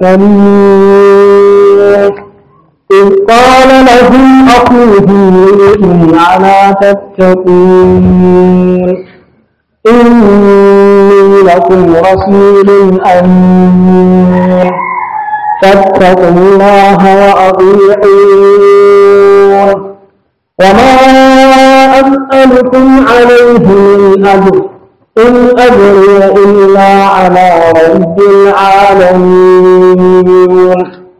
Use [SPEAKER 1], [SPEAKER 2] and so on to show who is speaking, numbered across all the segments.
[SPEAKER 1] المرسلين إذ قال لهم أخوهم لوط ألا تتقون إني لكم رسول أمين فاتقوا الله وأطيعون وما أسألكم عليه من أجر إن أجري إلا على رب العالمين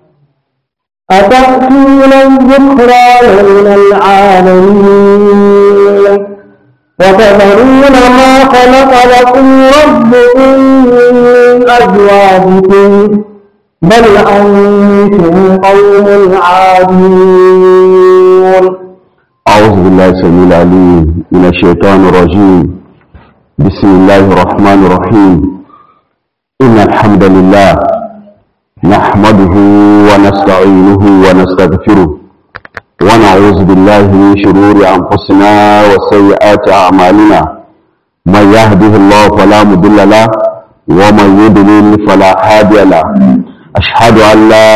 [SPEAKER 1] أتأتون الذكران من العالمين وتذرون ما خلق لكم ربكم من أزواجكم بل أنتم قوم عادون
[SPEAKER 2] أعوذ بالله السميع العليم من الشيطان الرجيم بسم الله الرحمن الرحيم إن الحمد لله نحمده ونستعينه ونستغفره ونعوذ بالله من شرور أنفسنا وسيئات أعمالنا من يهده الله فلا مضل له ومن يضلل فلا هادي له أشهد أن لا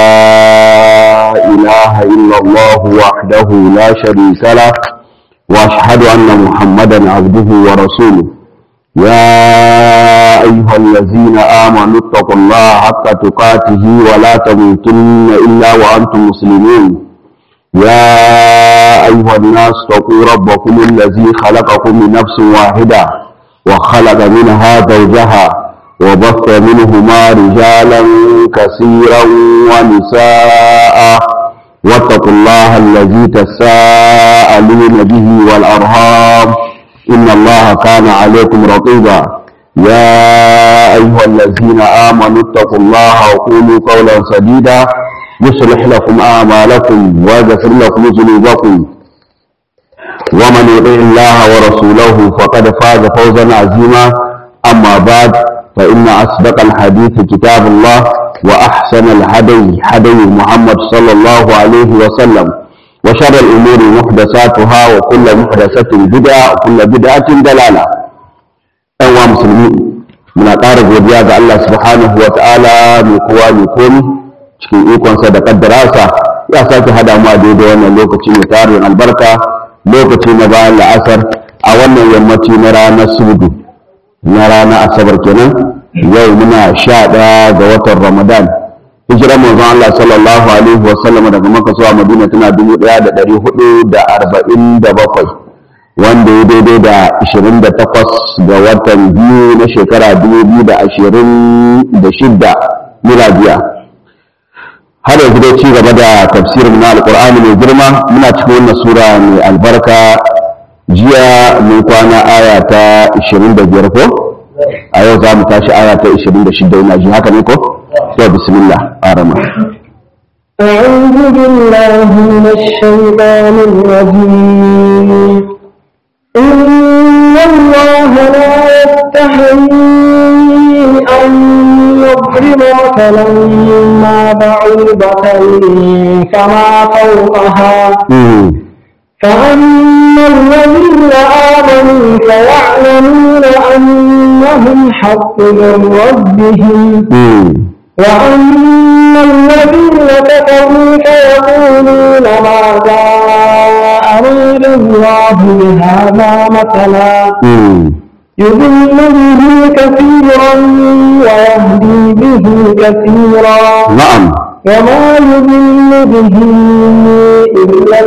[SPEAKER 2] إله إلا الله وحده لا شريك له وأشهد أن محمدا عبده ورسوله يا أيها الذين آمنوا اتقوا الله حق تقاته ولا تموتن إلا وأنتم مسلمون يا أيها الناس اتقوا ربكم الذي خلقكم من نفس واحدة وخلق منها زوجها وبث منهما رجالا كثيرا ونساء واتقوا الله الذي تساءلون به والأرهام إن الله كان عليكم رقيبا يا أيها الذين آمنوا اتقوا الله وقولوا قولا سديدا يصلح لكم أعمالكم ويغفر لكم ذنوبكم ومن يطع الله ورسوله فقد فاز فوزا عظيما أما بعد فإن أصدق الحديث كتاب الله وأحسن الهدي هدي محمد صلى الله عليه وسلم وشر الأمور محدثاتها وكل محدثة بدعة وكل بدعة ضلالة أيها المسلمين من أقارب godiya ga Allah subhanahu wa ta'ala mai kowa mai komi cikin ikonsa da kaddarasa ya sake hada mu a daidai wannan lokaci mai tarin albarka lokaci na bayan la'asar a wannan yammaci na ranar sudu na ranar asabar kenan yau muna sha ɗaya ga watan ramadan hijirar manzon Allah sallallahu alaihi wa sallam daga Makka zuwa Madina tana dubu ɗaya da ɗari hudu da arba'in da bakwai wanda ya daidai da ashirin da takwas ga watan biyu na shekara dubu biyu da ashirin da shidda miladiya har yanzu dai ci gaba da tafsirin na alƙur'ani mai girma muna cikin wannan sura mai albarka jiya mun kwana aya ta ashirin da biyar ko a yau za mu tashi aya ta 26 ina ji haka ne ko to bismillah arama
[SPEAKER 1] أعوذ بالله من الشيطان الرجيم إن الله لا يستحيي أن يضرب مثلا ما بعوضة فما فوقها فأما الذين آمنوا فيعلمون أنهم حق من ربهم وأما الذين كفروا فيقولون ماذا أراد الله بهذا مثلا يضل به كثيرا ويهدي به كثيرا
[SPEAKER 2] na'am
[SPEAKER 1] وما يضل به إلا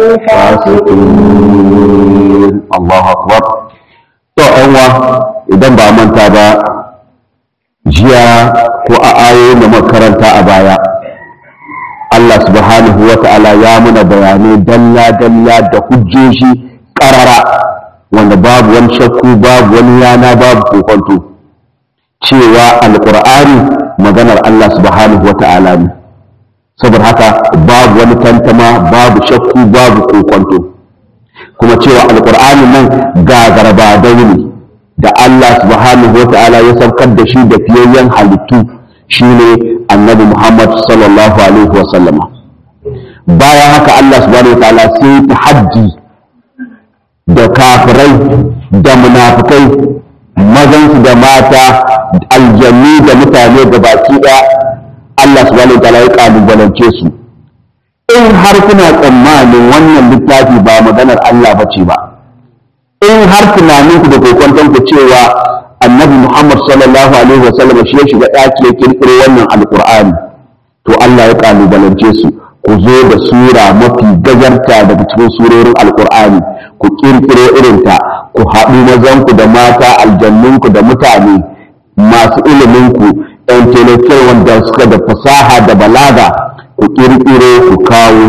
[SPEAKER 1] الفاسقين
[SPEAKER 2] Allahu akbar to ɗanwa idan ba manta ba jiya ko a ayoyin da muka karanta a baya Allah subhanahu wa ta'ala ya muna bayanai dalla dalla da hujjoji ƙarara wanda babu wani shakku babu wani yana babu kokonto cewa alƙur'ani maganar Allah subhanahu wa ta'ala ne saboda haka babu wani tantama babu shakku babu kokonto kuma cewa alƙur'ani nan gagarba ne da Allah subhanahu wa ta'ala ya saukar da shi da fiyayyen halittu shine annabi Muhammad sallallahu alaihi wa sallama bayan haka Allah subhanahu wa ta'ala sai ta hajji da kafirai da munafikai mazansu da mata aljanni da mutane da baki ɗaya Allah subhanahu wa ta'ala ya kalubalance su in har kuna tsammanin wannan littafi ba maganar Allah ba ce ba in har tunanin ku da kokwanton ku cewa annabi Muhammad sallallahu alaihi wasallam shi ya shiga ɗaki ya kirkiro wannan alqur'ani to Allah ya kalubalance su ku zo da sura mafi gajarta daga cikin surorin alqur'ani ku kirkiro irinta ku haɗu mazanku da mata aljannunku da mutane masu iliminku intellectual wanda suka da fasaha da balaga ku kirkiro ku kawo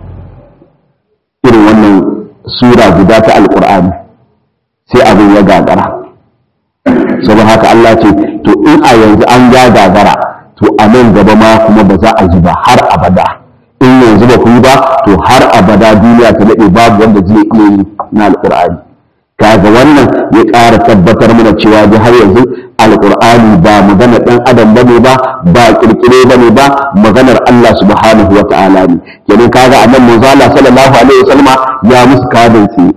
[SPEAKER 2] irin wannan sura guda ta alkur'ani sai abin ya gagara saboda haka Allah ce to in a yanzu an ga gagara to a nan gaba ma kuma ba za a yi ba har abada in yanzu ba ku yi ba to har abada duniya ta daɗe babu wanda zai iya yi na alkur'ani kaga wannan ya ƙara tabbatar mana cewa ji har yanzu alƙur'ani ba maganar ɗan adam bane ba ba ƙirƙire bane ba maganar Allah subhanahu wa ta'ala ne kenan kaga annan manzo Allah sallallahu alaihi wasallama ya musu kadin tsaye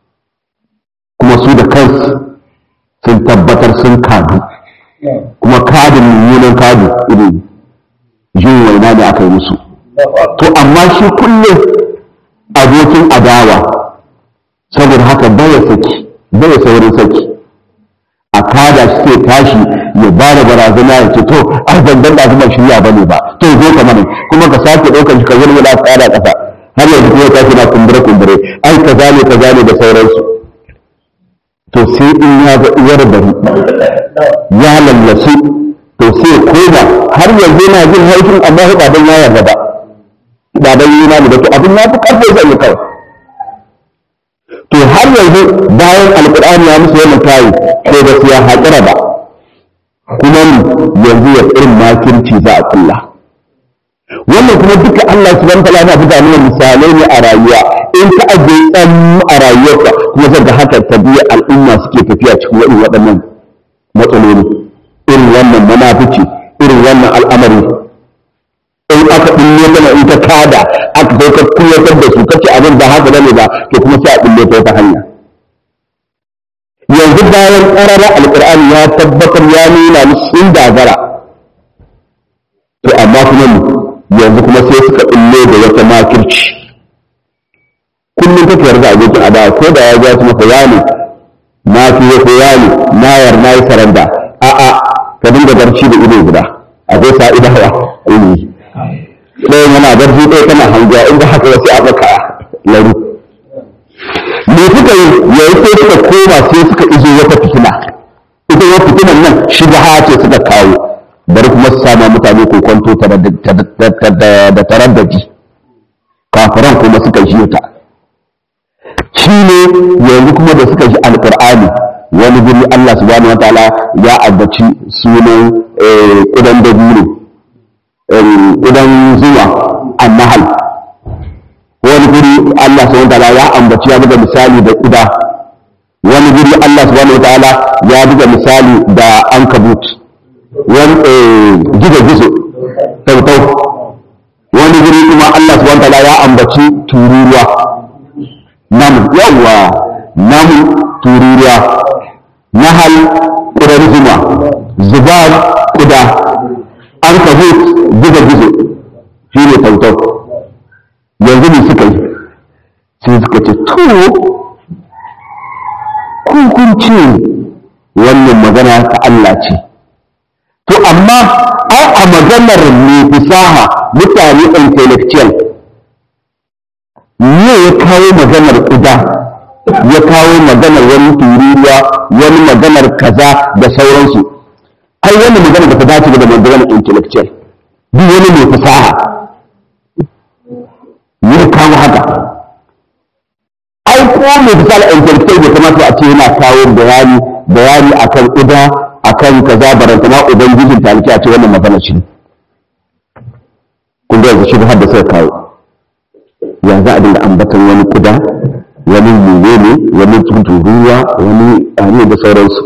[SPEAKER 2] kuma su da kansu sun tabbatar sun kadu kuma kadin mummunan kadu irin jin waina ne aka yi musu to amma shi kullum abokin adawa saboda haka baya saki baya saurin saki a kada shi ke tashi ya ba da barazana ya ce to a zangan da kuma shirya ba ne ba to zo ka mana kuma ka sake ɗaukar shi ka zurmi da tsada ƙasa har yanzu kuma tashi na kumbure kumbure ai ka zane ka zane da sauransu to sai in ya ga uwar bari ya lallasu to sai koda har yanzu yana jin haifin amma ba dan ya yarda ba ba dan yi imani ba to abin ya fi karfe zai yi kawai to har yanzu bayan alkur'ani ya musu wannan tayi ko ba su ya haƙura ba kuma yanzu ya irin makirci za a kulla wannan kuma duka Allah subhanahu wa ta'ala yana buga mana misalai ne a rayuwa in ka aje tsan a rayuwarka kuma zan ga haka tabiya al'umma suke tafiya cikin irin waɗannan matsaloli irin wannan munafici irin wannan al'amari in aka ɗinne kana in ta kada aka kai ka kuyatar da su kace abin ba haka bane ba to kuma sai a ɗinne ta wata hanya yanzu bayan ƙarara alƙur'ani ya tabbatar ya nuna musu sun dagara to amma kuma yanzu kuma sai suka ɗinne da wata makirci kullum kake yarda abokin adawa ko da ya ja su maka yani na fi ko yani na yar na yi saranda a'a ka dinga barci da ido guda akwai sa'idawa ilimi ɗaya yana barci ɗaya tana hangiya inda haka wasu a baka laru me suka yi yayi sai suka koma sai suka izo wata fitina ita wata fitinan nan shubha ce suka kawo bari kuma su sama mutane ko kwanto da taraddaji kafiran kuma suka ji ta shi ne yanzu kuma da suka ji alƙur'ani wani guri Allah subhanahu wataala ya ambaci sunan ƙudan dabino ƙudan zuwa annahal wani guri Allah subhanahu wataala ya ambaci ya buga misali da ƙuda wani guri Allah subhanahu wataala ya buga misali da ankabut wani gizo gizo tautau wani guri kuma Allah subhanahu wataala ya ambaci tururuwa namu yawwa namu tururuwa nahal ƙurar zuma zubar ƙuda an kabut gizo gizo shi ne tautau yanzu ne suka yi sai suka ce to kun ce wannan magana ta Allah ce to amma ai a maganar mai fasaha mutane intellectual ne ya kawo maganar ƙuda ya kawo maganar wani tururuwa wani maganar kaza da sauransu ai wannan magana da ta dace da maganar intellectual duk wani mai fasaha ya kawo haka ai ko mai fasaha intellectual bai kamata a ce yana kawo bayani bayani akan ƙuda akan kaza barantana ubangijin taliki a ce wannan magana shi kun ga yanzu shi har da sai kawo ya za a dinga ambatan wani kuda wani yiwu ne wani tuturuwa wani ari da sauransu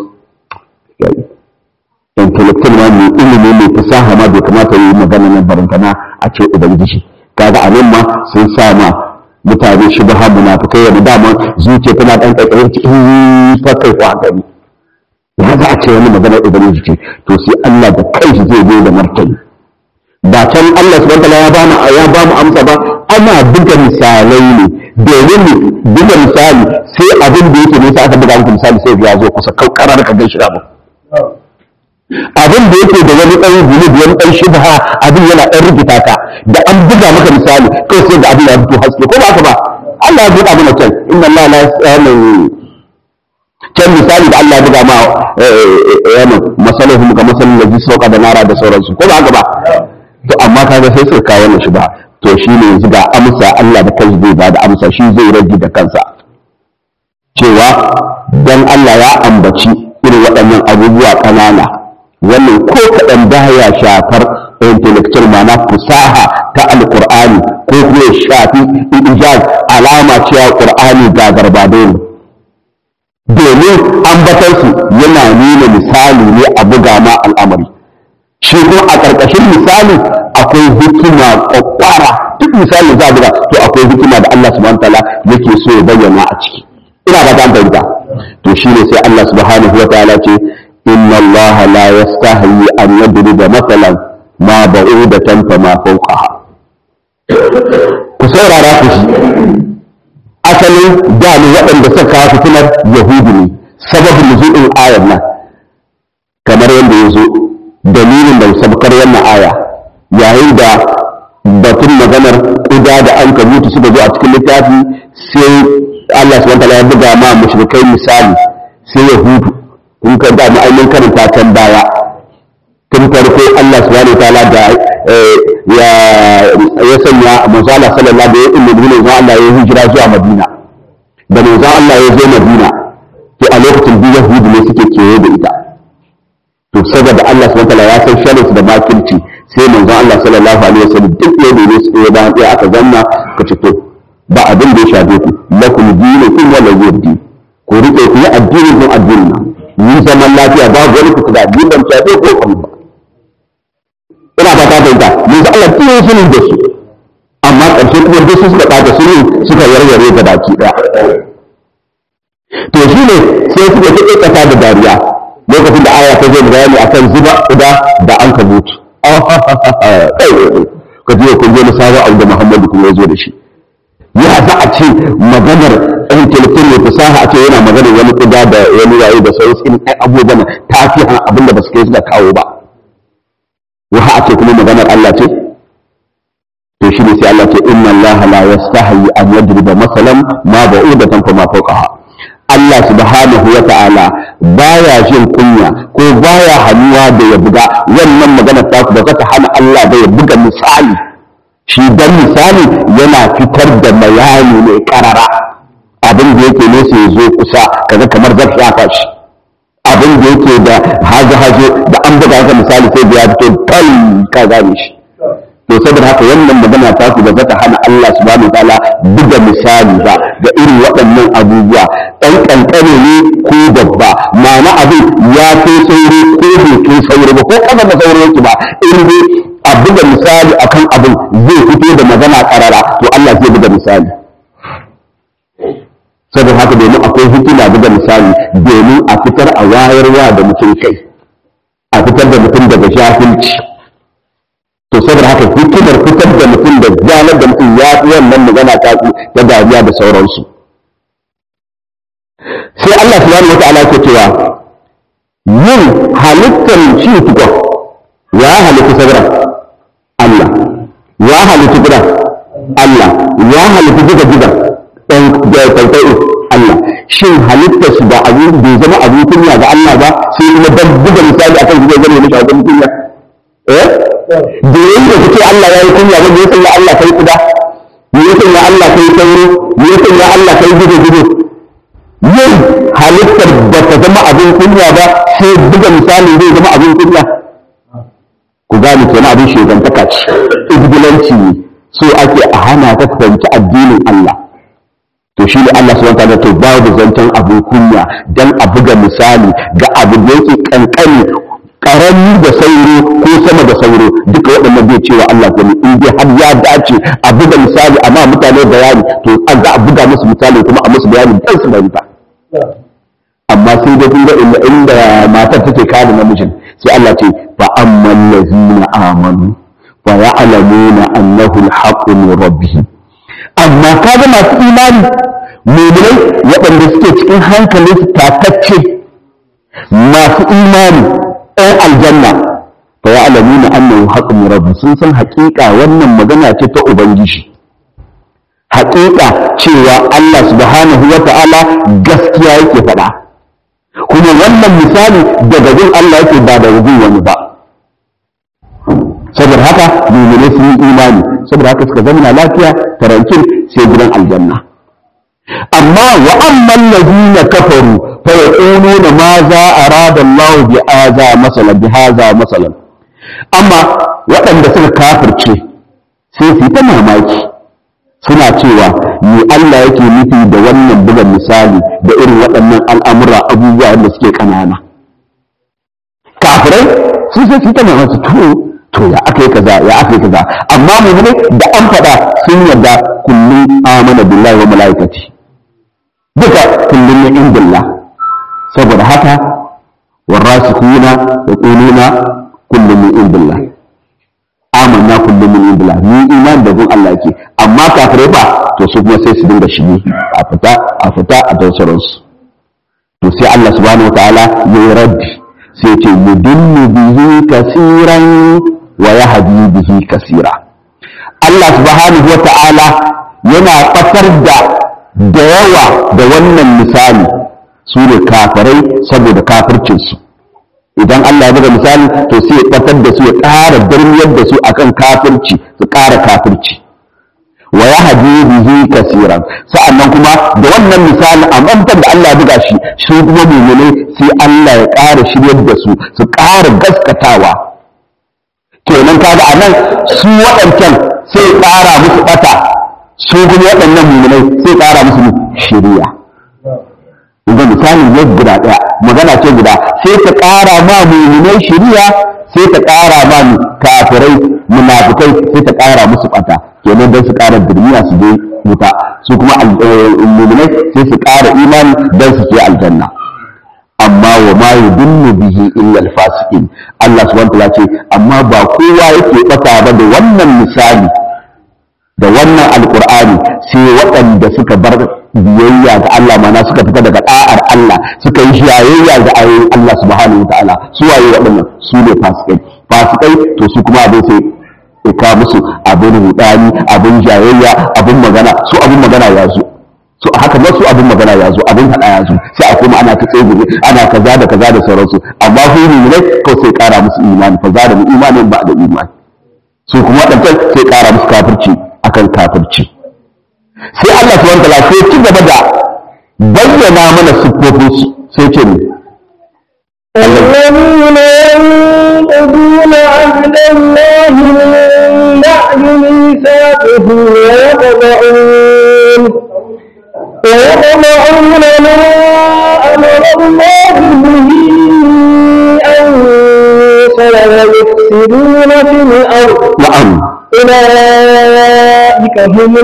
[SPEAKER 2] intellectual ma mai ilimi mai fasaha ma bai kamata yi magana nan barantana a ce ubangiji kaga a nan ma sun sa ma mutane shi ba munafikai wani dama zuciya tana dan ƙaiƙayin cikin fakai ko haka ne ya za a ce wani maganar ubangiji ce to sai Allah da kanshi zai zo da martani ba can Allah subhanahu wataala ya ba mu ya ba mu amsa ba ana buga misalai ne domin ne buga misali sai abin da yake nesa aka buga muku misali sai ya zo kusa kaukara da ka gan shi da abin da yake da wani ɗan zunubi wani ɗan shubha abin yana ɗan rikita ka da an buga maka misali kawai sai da abin ya fito haske ko ba haka ba Allah ya buga mana can inna Allah la yasalu can misali da Allah ya buga ma yana masalahum ga masalin da sauka da nara da sauransu ko ba haka ba to amma kaga sai suka kawo wannan shubha to shine yanzu ga amsa Allah da kansa zai ba da amsa shi zai rage da kansa cewa dan Allah ya ambaci irin waɗannan abubuwa ƙanana wannan ko kaɗan baya shafar intellectual ma'ana fusaha ta alƙur'ani ko kuma ya shafi ijaz alama cewa ƙur'ani ga garbado ne domin ambatarsu yana nuna misali ne a buga ma al'amari shi kuma a ƙarƙashin misali akwai hikima ƙwaƙwara duk misali za a buga to akwai hikima da Allah subhanahu wa ta'ala yake so ya bayyana a ciki ina ba ta fahimta to shine sai Allah subhanahu wa ta'ala ce inna Allah la yastahi an yadriba masalan ma ba'udatan fa ma fawqaha ku saurara ku shi asalin da ne waɗanda suka kawo fitinar yahudu ne sababin nuzulin ayar nan kamar yadda ya zo dalilin da sabkar wannan aya yayin da batun maganar ƙuda da an mutu suka zo a cikin littafi sai Allah subhanahu wa ta'ala ya buga ma mushrikai misali sai yahudu in ka da ma'ainin karanta can baya tun farko Allah subhanahu ta'ala da ya ya sanya manzo Allah sallallahu alaihi wa sallam manzo Allah ya hijira zuwa Madina da manzo Allah ya zo Madina to a lokacin biyu yahudu ne suke kewaye da ita to saboda Allah subhanahu ta'ala ya san sharri da makirci sai manzo Allah sallallahu alaihi wa sallam duk ne ne su ya bayan ya aka zanna ka ce to ba abin da ya shafe ku lakum dinukum wa lakum ku rike ku yi addinin kun addinin yi zaman lafiya babu wani fita da ni ban shafe ko kan ba ina ba ta fahimta yanzu Allah tun yi sunin da su amma ƙarshe kuma duk su suka ɓata sunin suka yarware ga baki ɗaya to shi ne sai suka fi ƙasa da dariya lokacin da aya ta zai bayani akan zuba uda da an ka mutu ka ji kun je na sabon abu da Muhammadu kuma ya zo da shi ya za a ce maganar ɗan telefon mai fasaha a ce yana maganar wani kuda da wani yayi da sauransu in ai abubuwan ta fi han abin da ba su kai suka kawo ba wa a ce kuma maganar Allah ce to shi ne sai Allah ce inna Allah la yastahi an yadriba masalan ma ba'udatan fa ma fawqaha Allah subhanahu wa ta'ala baya jin kunya ko baya hannuwa da ya buga wannan maganar ta ba za ta hana Allah da ya buga misali shi dan misali yana fitar da bayani mai karara abin da yake nesa ya zo kusa kaga kamar zai shafa shi abin da yake da hazo-hazo da an buga haka misali sai da ya fito tal ka gane shi to saboda haka wannan magana ta ku ba za ta hana Allah subhanahu wataala buga misali ba ga irin waɗannan abubuwa ɗan ƙanƙane ne ko babba ma'ana abin ya kai sauro ko bai kai sauro ba ko ƙasa da sauro yake ba in dai a buga misali akan abin zai fito da magana ƙarara to Allah zai buga misali saboda haka domin akwai hikima buga misali domin a fitar a wayarwa da mutum kai a fitar da mutum daga jahilci to saboda haka hikimar fitar da mutum da zanar da mutum ya fi wannan magana ta ta dariya da sauransu sai Allah subhanahu wa ta'ala ke cewa yin halittar shi tukwa ya halitta sabra Allah ya halitta gida Allah ya halitta gida gida ɗan kwaikwai Allah shin halittar su ba abu bai zama abin kunya ga Allah ba sai kuma dan buga misali akan gidan zama mishi abin kunya eh da yayin da kace Allah ya yi kunya ba ya sanya Allah kai kuda ya sanya Allah kai sauro ya sanya Allah kai gido gido yin halittar ba ta zama abin kunya ba sai buga misali zai zama abin kunya ku gane kenan abin shegantaka ce izgilanci ne so ake a hana ta fahimci addinin Allah to shi ne Allah subhanahu wataala to babu zancen abin kunya dan a buga misali ga abu da yake kankani karami da sauro ko sama da sauro duka waɗannan bai cewa Allah ko in dai har ya dace a buga misali amma mutane bayani to an za a buga musu misali kuma a musu bayani dan su bari ba amma sai da kun ga inda matar take kada namijin sai Allah ce fa amman lazina amanu fa ya'lamuna annahu al-haqqu min rabbihim amma kaga masu imani mu'minai waɗanda suke cikin hankalin su tatacce masu imani ɗan aljanna fa ya'lamuna annahu haqqu min rabbihim sun san haƙiƙa wannan magana ce ta ubangiji haƙiƙa cewa Allah subhanahu wa ta'ala gaskiya yake faɗa kuma wannan misali daga gun Allah yake ba daga gun wani ba saboda haka mummune sun yi imani saboda haka suka zama lafiya tarankin sai gidan aljanna amma wa amman ladina kafaru fa yaquluna ma za arada Allah bi hadha masalan bi hadha masalan amma waɗanda suka kafirce sai su yi ta mamaki suna cewa me Allah yake nufi da wannan bugan misali da irin waɗannan al'amura abubuwa da suke ƙanana kafirai sun sai su yi ta mamaki to to ya aka yi kaza ya aka yi kaza amma mu ne da an faɗa sun yarda kullum amana billahi wa malaikati duka kullum ne in billah saboda haka warasikuna yaquluna kullum ne in billah amanna kullum min indillah ni iman da gun Allah yake amma kafirai ba to su kuma sai su dinga shige a fita a fita a tausarin su to sai Allah subhanahu wataala ya yi raddi sai ce yudillu bihi kasiran wa yahdi bihi kasira Allah subhanahu wataala yana fatar da da yawa da wannan misali su ne kafirai saboda kafircinsu idan Allah ya buga misali to sai ya ɓatar da su ya ƙara darmiyar da su akan kafirci su ƙara kafirci wa ya haji bihi kasiran sa'annan kuma da wannan misali a mantar da Allah ya buga shi shi kuma mu'minai sai Allah ya ƙara shiryar da su su ƙara gaskatawa kenan kaga anan su waɗancan sai ƙara musu ɓata su kuma waɗannan mu'minai sai ƙara musu shiriya ga misalin ya guda ɗaya magana ce guda sai ta ƙara ma muminai shiriya sai ta ƙara ma kafirai munafikai sai ta ƙara musu ɓata kenan don su ƙara birniya su je wuta su kuma muminai sai su ƙara imani don su je aljanna amma wa ma yudillu bihi illa alfasiqin Allah subhanahu wa ce amma ba kowa yake ɓata ba da wannan misali da wannan alkur'ani sai waɗanda suka bar biyayya ga Allah mana suka fita daga da'ar Allah suka yi shiyayya ga ayoyin Allah subhanahu wa ta'ala su waye waɗannan su ne fasikai fasikai to su kuma abin sai ka musu abin rudani abin jayayya abin magana su abin magana ya zo so haka ba su abin magana ya zo abin faɗa ya zo sai a kuma ana ta tsegumi ana kaza da kaza da sauransu amma su ne ko sai ƙara musu imani fa za da mu imanin ba da imani su kuma waɗancan sai ƙara musu kafirci akan kafirci sai Allah subhanahu wataala sai ci gaba da bayyana mana siffofin su sai ce ne
[SPEAKER 1] الذين ينقضون عهد الله من بعد ميثاقه ويقطعون ويقطعون ما أمر الله به أن يوصل ويفسدون في الأرض
[SPEAKER 2] na'am
[SPEAKER 1] أولئك هم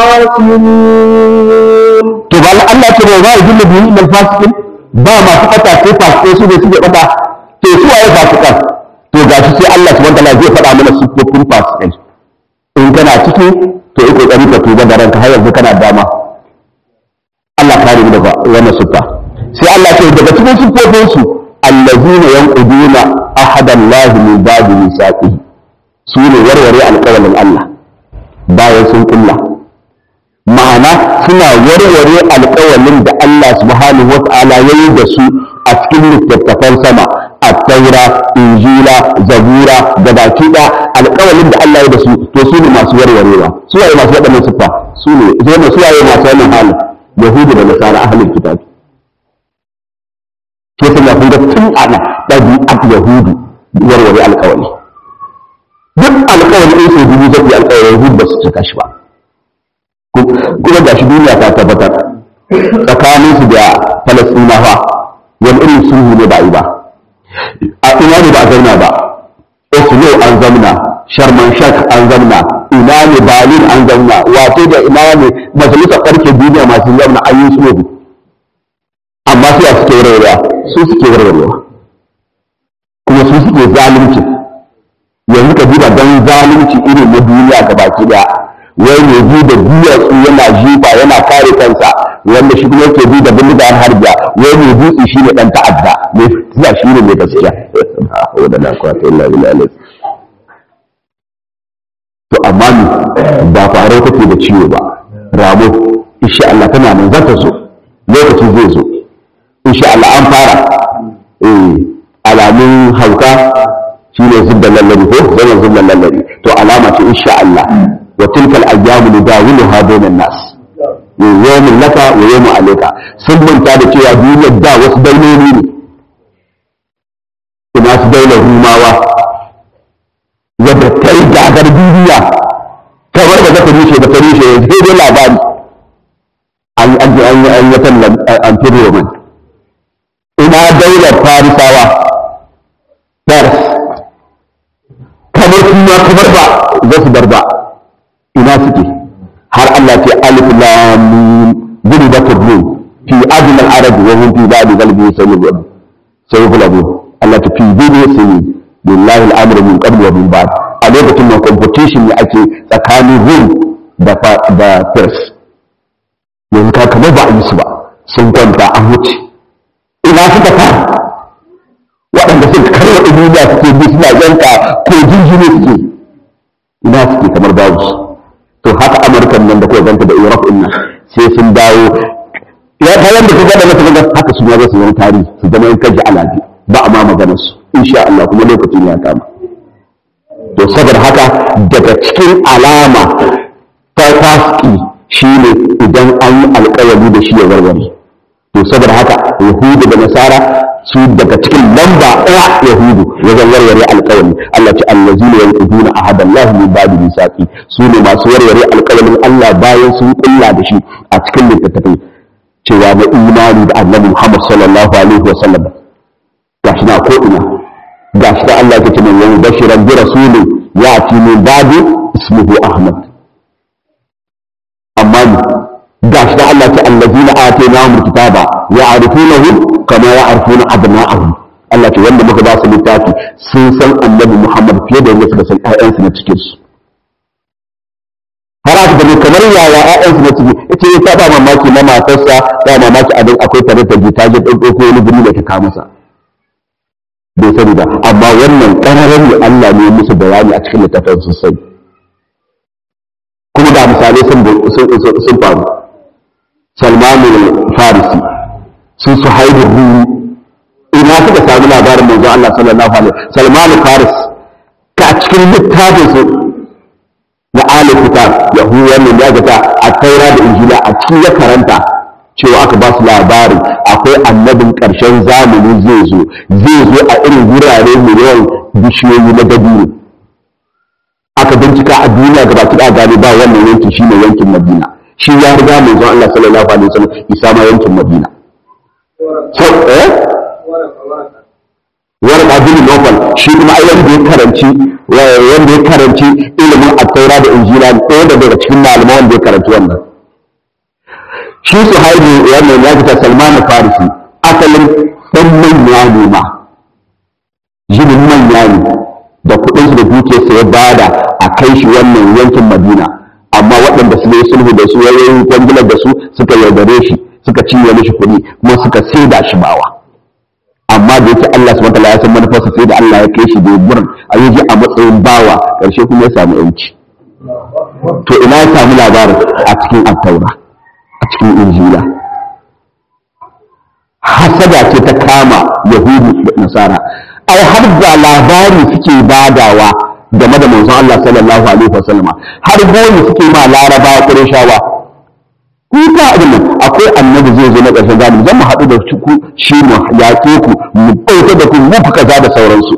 [SPEAKER 1] الخاسرون
[SPEAKER 2] to ba Allah ce ba zai dinga biyu ilal fasikin ba masu fata sai fasikai su ne suke fata to su waye fasikan to gashi sai Allah subhanahu wataala zai faɗa mana siffofin fasikai in kana ciki to yi kokari ka tuba da ranka har yanzu kana dama Allah kare mu daga wannan siffa sai Allah ce daga cikin siffofin su allazina yanquduna ahadallahi min ba'di misaqihi su ne warware alƙawarin Allah bayan sun kulla ma'ana suna warware alƙawalin da Allah subhanahu wa ta'ala ya yi da su a cikin littattafan sama a taura injila zabura da baki da alƙawalin da Allah ya da su to su ne masu warwarewa su waye masu waɗannan siffa su ne zai ne su waye masu wannan halin yahudu da nasara ahlul kitab ke sun ya kunga tun ana ɗabi'at yahudu warware alƙawali duk alƙawali in sai dubu zai alƙawari yahudu ba su cika shi ba kuma ga shi duniya ta tabbatar tsakanin su da falastinawa wani irin sulhu ne ba yi ba a ina ne ba a zauna ba oslo an zamna sharman shak an zamna ina ne berlin an zamna wato da ina ne majalisar ƙarfe duniya masu zamna an yi sulhu amma su a suke warwarewa su suke warwarewa kuma su suke zalunci yanzu ka duba don zalunci irin na duniya ga baki daya wai mai bi da duwatsu yana jifa yana kare kansa wanda shi kuma yake bi da bindiga har harbiya wai mai dutse shi ne dan ta'adda mai fitina shi ne mai gaskiya wanda na kwata illa billahi to amma ni ba faru take da ciwo ba rabo insha Allah tana nan za ta zo lokaci zai zo insha Allah an fara eh alamun hauka shi ne zubban lallari ko zaman zubban lallari to alama ce insha Allah wa tilkal ayyamu nudawiluha bainan nas yawmin laka wa yawmin alayka sun manta da cewa duniyar da wasu dauloli ne ina su daular rumawa wadda ta yi gagar duniya kamar da zaka rushe da ta rushe yanzu sai dai labari an an an yi an yi tallan an fi roman ina daular farisawa Paris kamar kuma kamar ba za su bar ba ina suke har Allah ce alif lam mim gulibat rum fi adna al-arab wa hum fi ba'd qalbi sayyid sayyid Allah ta fi dini sayyid billahi al-amru min qabl wa min ba'd a lokacin da competition ne ake tsakanin rum da da Paris yanzu ka kamar ba a yi su ba sun kwanta an wuce ina suka fara waɗanda suka karya duniya suke bi suna yanka ko jinjini suke ina suke kamar babu su to haka amurkan nan da kuka ganta da europe ɗin nan sai sun dawo ya ta yanda kuka da mata haka su ma za su zama tarihi su zama in kaji alabi ba a ma maganar su insha Allah kuma lokacin ya kama to saboda haka daga cikin alama ta fasiki shine idan an yi alƙawari da shi ya warware to saboda haka yahudu da nasara su daga cikin lamba ɗaya yahudu wajen warware alƙawari Allah ce allazina yanquduna ahadallahi min ba'di misaqi su ne masu warware alƙawarin Allah bayan sun kulla da shi a cikin littattafai cewa na imani da annabi Muhammad sallallahu alaihi wa sallam gashi na ko ina gashi da Allah yake min wani bashiran bi rasulin ya'ti min ba'di ismuhu Ahmad amma gashi da Allah ta allazina atainahum kitaba ya'rifunahu kama ya'rifuna abna'ahum Allah ce wanda muka ba su littafi sun san annabi Muhammad fiye da yadda suka san ƴaƴansu na cikin su har aka gani kamar yaya ƴaƴansu na ciki ita ya saba mamaki na matarsa ya mamaki abin akwai tare da ta je ɗauko ko wani guri da ta kawo masa bai sani ba amma wannan ƙararren ne Allah ne musu bayani a cikin littafin sosai kuma da misalai sun faru salmanu farisi sun su haihu rumi ina suka sami labarin manzo Allah sallallahu alaihi salmanu faris ka cikin littafin su na alif kitab yahu wannan ya gata a taura da injila a cikin ya karanta cewa aka ba su labarin akwai annabin ƙarshen zamani zai zo zai zo a irin wurare miliyan bishiyoyi na dabino aka bincika a duniya gaba ki gane ba wannan yankin shine yankin madina shi ya riga manzon Allah sallallahu alaihi wasallam isa ma yankin madina so eh wani abin nofal shi kuma ai wanda ya karanci wanda ya karanci ilimin at-taura da injila ɗaya daga cikin malaman wanda ya karanci wannan shi su haihu wannan ya fita salman farisi asalin ɗan manya ne ma jinin manya ne da kuɗin su da dukiyarsa ya bada a kai shi wannan yankin madina amma waɗanda su yi sulhu da su yayin kwangilar da su suka yaudare shi suka cinye mishi kuɗi kuma suka saida shi bawa amma da yake Allah subhanahu wataala ya san manufarsa sai da Allah ya kai shi da gurin a yaji a matsayin bawa ƙarshe kuma ya samu yanci to ina ya samu labarin a cikin attaura a cikin injila hasada ce ta kama yahudu da nasara ai har da labari suke badawa game da manzon Allah sallallahu alaihi wasallama har goni suke ma laraba qurayshawa ku ta abin nan akwai annabi zai zo na ƙarshen zamani zan mu haɗu da ku shi mu yaƙe ku mu ɗauke da ku mu fi kaza da sauransu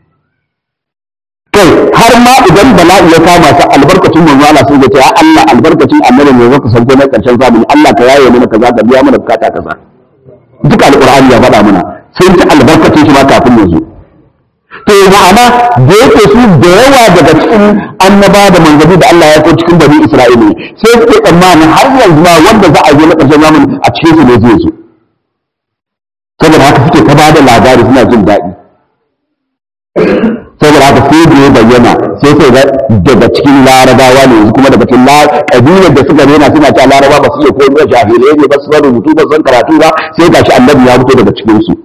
[SPEAKER 2] kai har ma idan bala'i ya kama ta albarkacin manzo Allah sun ce ya Allah albarkacin annabi ne zaka sauko na ƙarshen zamani Allah ka yaye mana kaza ka biya mana bukata kaza duk alqur'ani ya faɗa mana sun ci albarkacin shi ma kafin ya zo to ma'ana da yake su da yawa daga cikin annaba da manzanni da Allah ya ko cikin bani Isra'ila sai suke tsammanin har yanzu ma wanda za a zo na ƙarshen zamani a cikin su ne zai zo saboda haka suke ta bada labari suna jin daɗi saboda haka sai da ya bayyana sai sai ga daga cikin larabawa ne yanzu kuma daga cikin kabilar da suka rena suna cewa laraba ba su iya koyar da jahilai ne ba su san rubutu ba su san karatu ba sai gashi annabi ya fito daga cikin su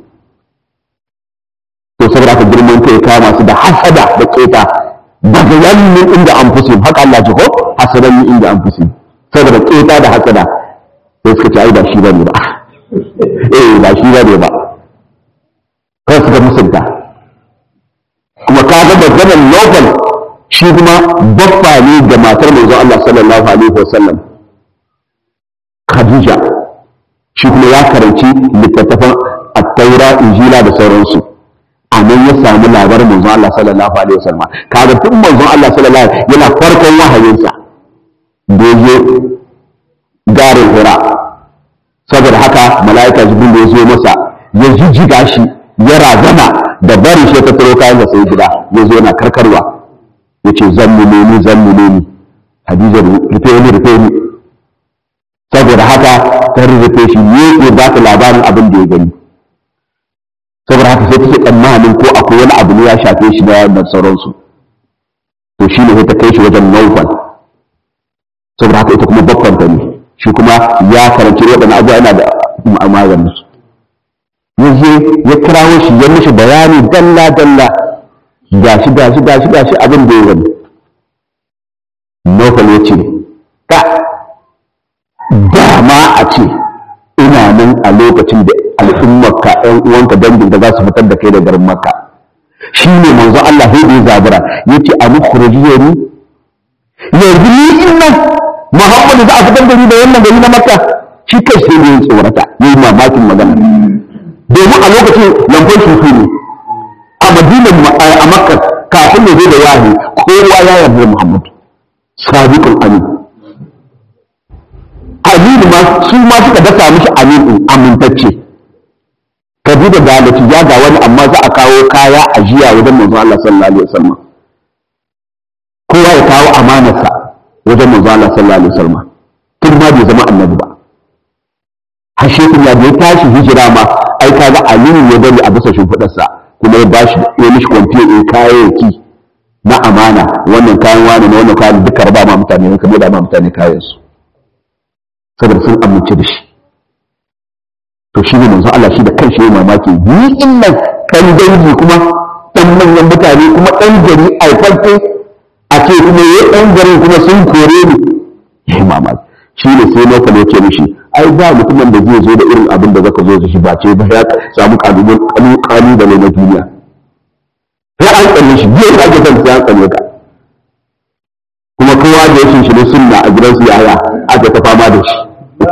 [SPEAKER 2] to saboda haka girman kai kama su da hasada da keta daga yannin inda an fusi haka Allah ji ko hasadan min inda an fusi saboda keta da hasada sai suka ce ai ba shi bane ba eh ba shi bane ba kai suka musunta kuma ka ga maganar lokal shi kuma baffa ne ga matar manzon Allah sallallahu alaihi wasallam Khadija shi kuma ya karanci littattafan at-Taura Injila da sauransu a nan ya samu labarin manzon Allah sallallahu alaihi wasallam kaga tun manzon Allah sallallahu alaihi yana farkon wahayinsa da ya garin Hira saboda haka mala'ika Jibril ya zo masa ya jijjiga shi ya razana da barin shi ta tsaro kayan da sai gida ya zo yana karkarwa ya ce zan mu ni zan mu ni Hadija rufe ni rufe ni saboda haka ta rufe shi ne ya ba ta labarin abin da ya gani saboda haka sai take tsammanin ko akwai wani abu ne ya shafe shi na da sauransu to shi ne ta kai shi wajen naufal saboda haka ita kuma babban ta ne shi kuma ya karanci waɗannan abubuwa yana da maganin su yaje ya kirawo shi ya mishi bayani dalla dalla gashi gashi gashi gashi abin da ya gani naufal ya ce ka dama a ce ina nan a lokacin da al'ummarka ‘yan uwanka dangin da za su fitar da kai da garin makka shi ne manzo Allah sai da ya zabura ya ce a mukhrijiya ni yanzu ni in nan Muhammadu za a fitar da ni da wannan gari na makka shi kai sai da ya tsorata ya yi mamakin magana domin a lokacin lambar shuku ne a madinan a makka kafin ya zo da wahi kowa ya yarda Muhammadu sabiqul amin aminu ma su ma suka dasa mishi aminu amintacce ka ji da dalaci ya ga wani amma za a kawo kaya a jiya wajen manzo Allah sallallahu alaihi wasallam kowa ya kawo amanarsa wajen manzo Allah sallallahu alaihi wasallam tun ma bai zama annabi ba hashe kun ya bai tashi hijira ma ai kaga aliyu ya bari a bisa shimfidarsa kuma ya bashi ya mishi kwamfiya in kayayyaki na amana wannan kayan wani na wannan kayan duka raba ma mutane kamar da ma mutane kayan su saboda sun amince da shi to shi ne manzo Allah shi da kanshi yayi mamaki ni in nan kan dangi kuma dan manyan mutane kuma dan gari aifafe a ce kuma yayi dan garin kuma sun kore ni yayi mamaki shi ne sai lokacin ya ce mishi ai ba mutumin da zai zo da irin abin da zaka zo da shi ba ce ba ya samu kalubal kalubale na duniya sai an tsalle shi biyan da ake son sai an tsalle ka kuma kowa da ya shi sunna a gidansu yaya aka ta fama da shi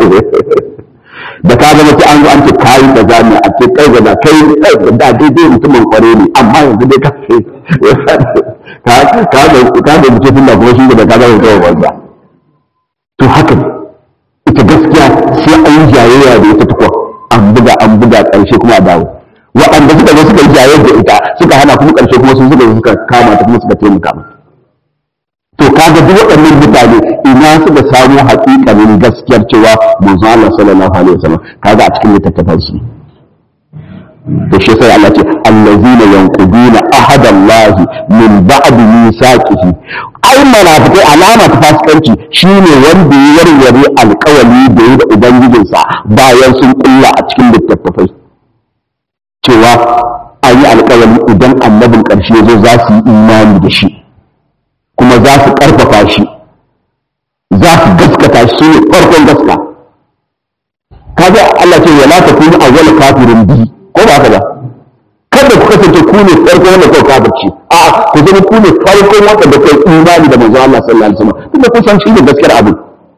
[SPEAKER 2] da ka zama sai an zo an ce kayi da zami a ce kai da kai da daidai mutumin kware ne amma yanzu dai ka ce ka ka da ka da mutum sunna kuma shi da ka zama kawai banza to haka ita gaskiya sai an yi jayayya da ita tukwa an buga an buga ƙarshe kuma a dawo waɗanda suka zo suka yi jayayya da ita suka hana kuma ƙarshe kuma sun suka suka kama ta kuma suka taimaka mata to kaga duk waɗannan mutane ina suka samu haƙiƙanin gaskiyar cewa manzo Allah sallallahu alaihi wasallam kaga a cikin littattafan su to shi sai Allah ce allazina yanquduna ahadallahi min ba'di misaqihi ai munafikai alama ta fasikanci shine wanda ya warware alƙawari da yi da ubangijinsa bayan sun kulla a cikin littattafai cewa an yi alƙawari idan annabin ƙarshe zo za su yi imani da shi kuma za su ƙarfafa shi za su gaskata shi ne farkon gaska kaga Allah ce wala ta kunu awwal kafirin bi ko ba haka ba kada ku kasance ku ne farkon wanda kai kafirci a ku zama ku ne farkon wanda da kai imani da manzon Allah sallallahu alaihi wasallam tunda kun san shi ne gaskiyar abu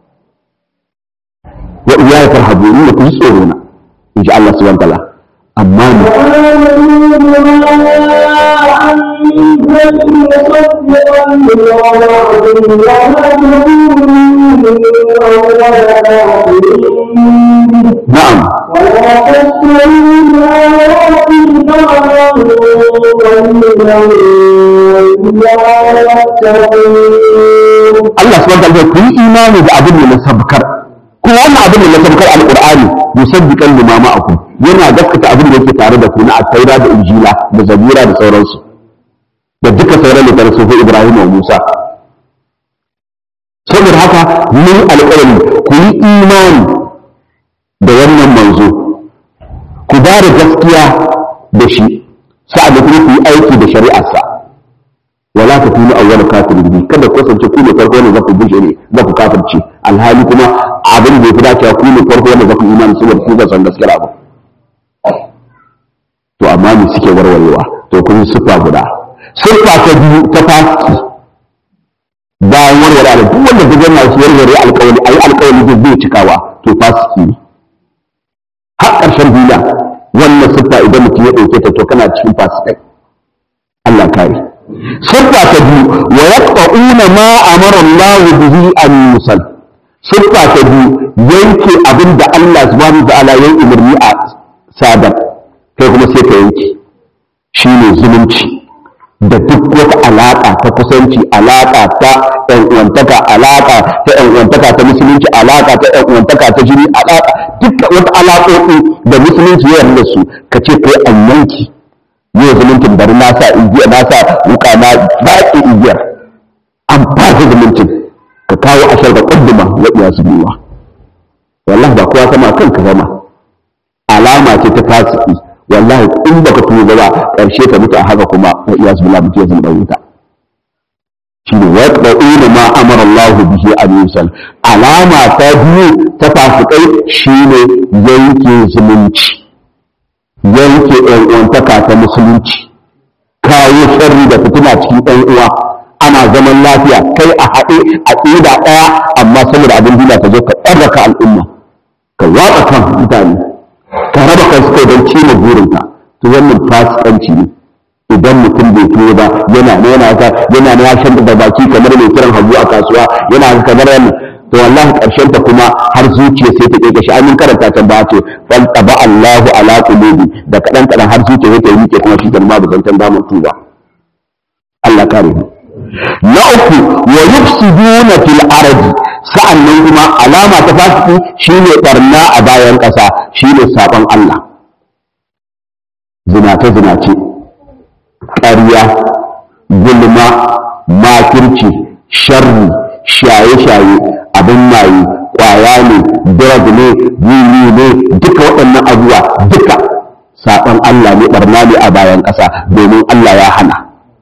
[SPEAKER 2] wa iyaya farhabu ni ku ji tsoro na insha Allah subhanahu wa ta'ala amma ne نعم Allah subhanahu wa ta'ala ku yi imani da abin da na sabkar kuma wannan abin da na sabkar alqur'ani musaddiqan lima ma'akum yana gaskata abin da yake tare da ku na at-taura da injila da zabura da sauransu da duka sauran da sufi Ibrahim wa Musa saboda haka mun alƙawari ku yi imani da wannan manzo ku ba da gaskiya da shi sa'ad da kuma ku yi aiki da shari'arsa wala ta kunu awwal kafirin bi kada ku kasance ku ne farko ne za ku bushe ne za ku kafirce alhali kuma abin da yafi dacewa ku ne farko ne za ku imani saboda ku ga san gaskiya abu to amma me suke warwarewa to kun yi sufa guda sufa ta biyu ta fasiki bayan warware da duk wanda zai na shi warware alƙawari ayi alƙawari da zai cikawa to fasiki ne har ƙarshen duniya wannan sufa idan mutum ya ɗauke ta to kana cikin fasikai Allah kare siffa ta biyu wa yaqta'una ma amara Allah bihi an yusal siffa ta biyu yanke abin da Allah subhanahu wa ta'ala ya umarni a sadar kai kuma sai ka yanke shine zumunci da duk wata alaƙa ta kusanci alaƙa ta ɗan uwantaka alaƙa ta ɗan uwantaka ta musulunci alaƙa ta ɗan uwantaka ta jini alaƙa duk wata alaƙoƙi da musulunci ya yarda su ka ce kai an yanki yau zumuncin bari na sa igiya na sa wuka na baƙi igiyar an fasa zumuncin ka kawo ashar da ƙudduma waɗiya su biyuwa wallahi ba kowa sama kan ka zama alama ce ta fasiki wallahi in baka tuba ba ƙarshe ka mutu a haka kuma wa iya su bila mutu ya zama wuta shi ne wa yaqulu ma amara Allah bihi an yusal alama ta biyu ta fasikai shine yanke zumunci yanke ɗan uwantaka ta musulunci kawo sharri da fitina cikin ɗan uwa ana zaman lafiya kai a haɗe a ƙida ɗaya amma saboda abin duniya ka zo ka ɗarraka al'umma ka watsa kan mutane ka raba kai suka don cimma burinka to wannan fasikanci ne idan mutum bai tuwo ba yana ne yana ka yana ne ya shan da baki kamar mai kiran hagu a kasuwa yana kamar wannan to wallahi karshen ta kuma har zuciya sai ta keke shi amin karanta ta ba ce fal taba Allahu ala qulubi da kadan kadan har zuciya sai ta yi kuma shi kan ma bazantan da mun tuba Allah kare mu na uku wa yufsiduna fil ardi sa'annan kuma alama ta fasiki shine barna a bayan kasa shine sabon Allah zinace zinace ƙarya gulma makirci sharri shaye-shaye abin maye kwaya ne drug ne wiwi ne duka waɗannan abubuwa duka saɓon Allah ne ɓarna ne a bayan ƙasa domin Allah ya hana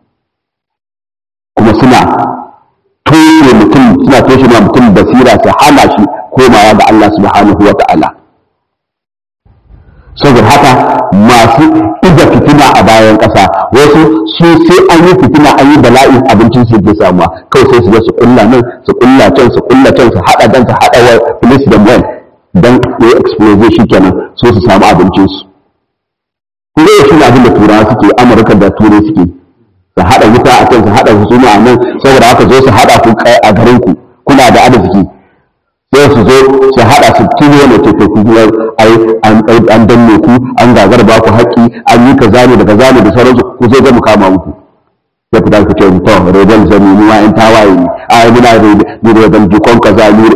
[SPEAKER 2] kuma suna toshe mutum suna toshe ma mutum basira su hana shi komawa ga Allah subhanahu wa ta'ala saboda haka masu iza fitina a bayan ƙasa wasu su sai an yi fitina an yi bala'in abincin su ke samuwa kawai sai su zo su kulla nan su kulla can su kulla can su haɗa dan su haɗa wa police da men dan ya explode shi kenan so su samu abincin su kuma yau shine abin da turawa suke amurka da turai suke su haɗa wuta a can su haɗa husuma a nan saboda haka zo su haɗa ku a garin ku kuna da arziki sai su zo su haɗa su kilo ne ke ku ai an danne ku an gagar ba ku haƙƙi an yi kaza ne da kaza ne da sauransu ku zo ga mu kama muku ya fita ku ce to rebel zami mu in tawaye ne ai muna da rebel jikon kaza ne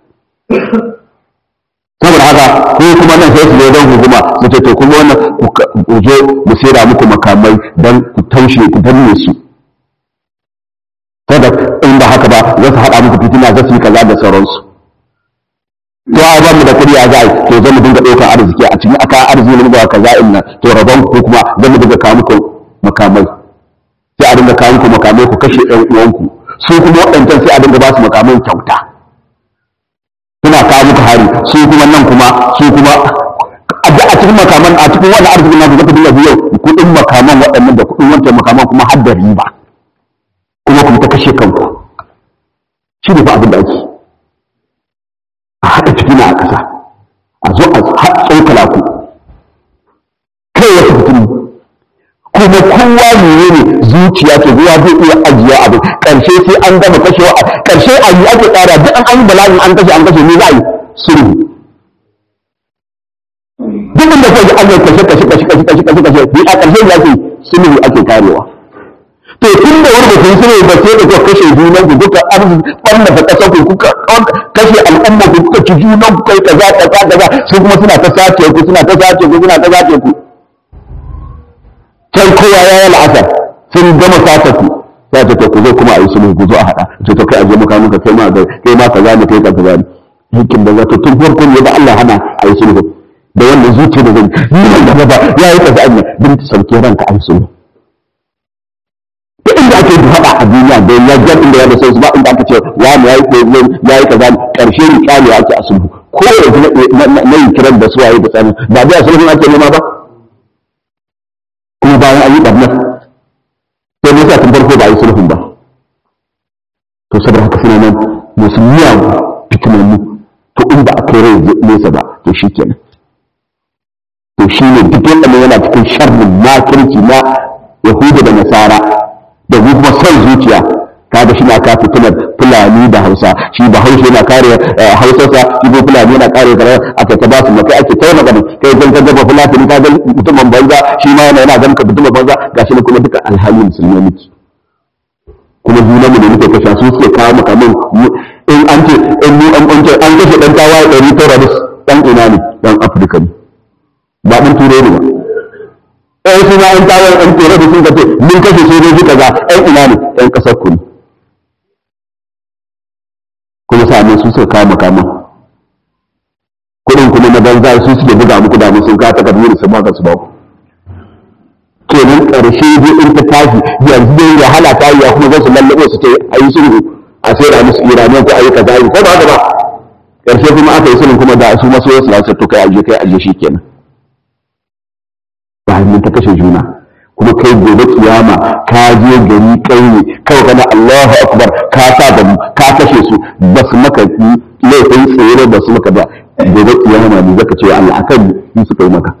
[SPEAKER 2] saboda haka ko kuma nan sai su zo don hukuma su ce to kuma wannan ku zo mu saida muku makamai dan ku taushe ku danne su kada in ba haka ba za su haɗa muku fitina za su yi kaza da sauransu to a bamu da kuɗi a zai to zan mu dinga ɗaukar arziki a cikin aka arziki ne ba kaza in nan to rabon ku kuma zan mu dinga kawo muku makamai sai a dinga kawo muku makamai ku kashe ɗan uwanku su kuma waɗancan sai a dinga ba su makamai kyauta suna kawo muku hari su kuma nan kuma su kuma a cikin makaman a cikin wani arziki na zaka dinga biyo kuɗin makaman waɗannan da kuɗin wancan makaman kuma har da riba kuma kuma ta kashe kanku shi ne fa abin da ake a haɗa fitina a ƙasa a zo a tsokala ku kai wata fitini kuma kowa ne ne zuciya ce zuwa zai iya ajiye abu ƙarshe sai an gama kashewa a ƙarshe a yi ake tsara duk an yi bala'in an kashe an kashe ne za a yi sulhu duk inda kai an yi kashe kashe kashe kashe kashe kashe kashe ni a ƙarshe ya ce sulhu ake karewa to tun da wanda kun sulhu ba sai da kuka kashe junan ku kuka ɓarnata ƙasar ku kuka kashe al'umma ku kuka ci junan ku kai kaza kaza kaza su kuma suna ta sace ku suna ta sace ku suna ta sace ku sai kowa ya yi la'asar sai sun gama sata ku sai ta ku zo kuma a yi sulhu ku zo a haɗa ce to kai aje maka muka kai ma kai ma kaza ne kai ka kaza ne hikin da zato tun farko ne da Allah hana a yi sulhu da wanda zuciya da zai ni ban gaba ba ya yi kaza ne bin ta sauke ranka a yi sulhu duk inda ake haɗa a duniya da ya jar inda ya da sai ba inda aka ce wani ya yi ya yi kaza karshe ni kyale ake a sulhu ko yanzu na yi kiran da suwaye da tsani ba da sulhun ake nema ba kuma bayan an yi ɓarnar sai ne sa tun farko ba a yi sulhun ba to saboda haka suna nan musulmiya fitinannu to in ba a kai rai nesa ba to shi kenan to shi ne duk wanda yana cikin sharrin makirci na yahuda da nasara da kuma son zuciya kaga shi na ka fitinar fulani da hausa shi ba haushe yana kare hausarsa shi ko fulani yana kare kare aka ta basu makai ake kai magana kai kan kan gaba fulani ka ga mutumin banza shi ma yana yana ganin ka mutumin banza gashi ne kuma duka alhali musulmi miki kuma juna mu da muke kashe su suke kawo maka min in an ce in mu an ce an kashe dan tawaye ɗari tara da dan ina ne dan afirka ne ba ɗan turai ne ba ɗan suna an tawaye ɗan turai da sun ce mun kashe sojoji kaza ɗan ina ne ɗan ƙasar ku ne kuma sa'annan su suka kawo makaman kuɗin kuma na banza su suke buga muku da sun kawo takardu da su baka su ba ku kenan ƙarshe dai in ta tashi yanzu dai wahala ta yi kuma zai su lallaɓe su ce a yi sulhu a sai da musu iraniyan ko a yi kaza ko ba ba ƙarshe kuma aka yi sulhu kuma da su maso yasu lasu to kai aje kai aje shi kenan ba mun ta kashe juna kuma kai gobe kiyama ka je gari ƙauye kawai kana Allahu akbar ka sa da mu ka kashe su ba su maka laifin tsere ba su maka ba gobe kiyama ne zaka ce Allah akan yi suka yi maka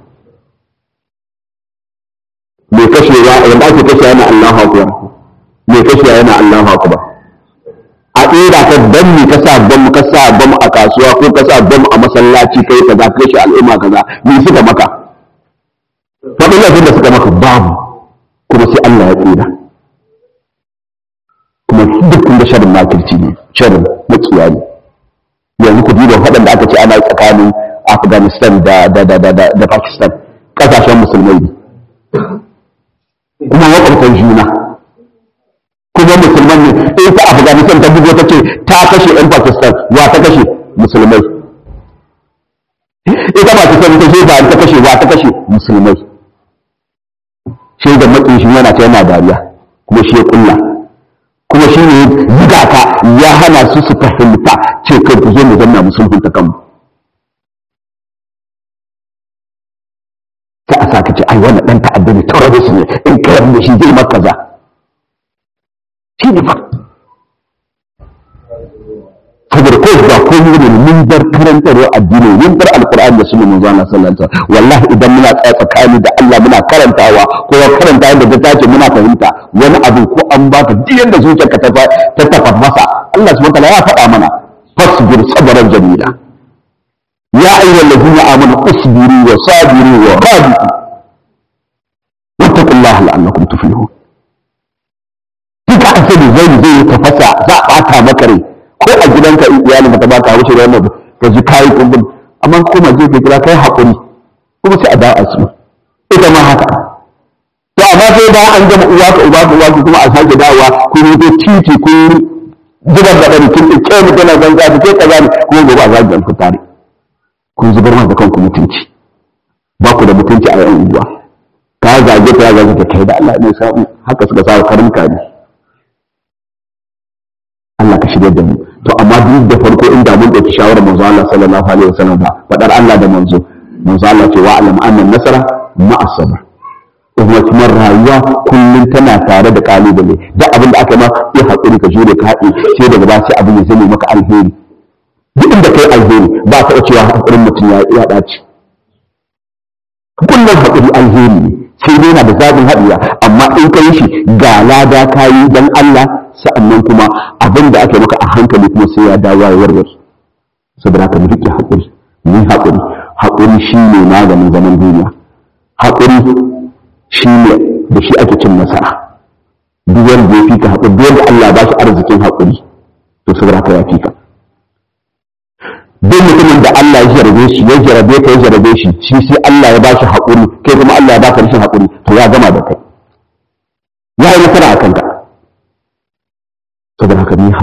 [SPEAKER 2] mai kashewa wanda ake kashe yana Allahu akbar mai kashewa yana Allahu akbar a tsira ka dan me ka sa bam ka sa bam a kasuwa ko ka sa bam a masallaci kai kaza ka kashe al'umma kaza me suka maka faɗin laifin da suka maka babu kuma sai Allah ya tsira kuma duk da sharrin makirci ne sharrin makiya ne yanzu ku duba faɗin da aka ce ana tsakanin Afghanistan da da da da da Pakistan kasashen musulmai ne kuma makwabtan juna kuma musulman ne in ta afghanistan ta bugo ta ce ta kashe yan pakistan wa ta kashe musulmai ita pakistan ta ce ba ta kashe wa ta kashe musulmai shi da matsin shi yana ta yana dariya kuma shi ya kulla kuma shi ne buga ka ya hana su su fahimta ce kai ku zo mu zanna musulhunta kanmu sai a saka ce ai wannan dan ta'adda ne terrorist ne in ka yarda shi zai maka kaza shi ne fa saboda ko ba ko ne ne mun bar karantarwa addini mun bar alqur'ani da sunan manzo Allah sallallahu alaihi wasallam wallahi idan muna tsaya tsakani da Allah muna karantawa ko karanta yadda ta tace muna fahimta wani abu ko an baka duk yanda zuciyarka ta ta tafasa Allah subhanahu wa ta'ala ya faɗa mana fasbir sabran jamila يا أيها الذين آمنوا اصبروا وصابروا ورابطوا واتقوا الله لعلكم تفلحون duka asali zai zai tafasa za a ɓata maka rai ko a gidanka in iyali mata ba ka wuce da wannan ka ji kayi kumbin amma kuma je ka kira kai haƙuri kuma sai a dawo a su ita ma haka to amma sai ba an gama uwa ka uba ka uwa ka kuma a sake dawowa kun yi titi kun zubar da ɗari kin ɗauke mu tana zanga ta ke kaza ne kuma gobe a zagi ku tare kun zubar da kanku mutunci ba ku da mutunci a yan unguwa ka zage ta ya zage ta kai da Allah ne sa haka suka sa karinka ne Allah ka shirya da mu to amma duk da farko inda mun dauki shawarar manzo Allah sallallahu alaihi wasallam ba fadar Allah da manzo manzo Allah ce wa alam anna nasara ma'a sabr kuma kuma rayuwa kullum tana tare da kalubale da abin da aka ma yi hakuri ka jure ka haɗe sai daga ba sai abin ya zame maka alheri duk inda kai alheri ba ka cewa hakurin mutum ya ya dace kullum hakuri alheri ne sai dai na da zabin haɗiya amma in ka yi shi ga lada ka yi don Allah sa'annan kuma abin da ake maka a hankali kuma sai ya dawo ya warware saboda haka mu riƙe haƙuri mu yi haƙuri haƙuri shi ne maganin zaman duniya haƙuri shi ne da shi ake cin nasara duk wanda ya fika haƙuri duk wanda Allah ba shi arzikin haƙuri to saboda haka ya fika duk mutumin da Allah ya jarabe shi ya jarabe ka ya jarabe shi shi sai Allah ya ba shi haƙuri kai kuma Allah ya ba ka rashin haƙuri to ya gama da kai ya yi nasara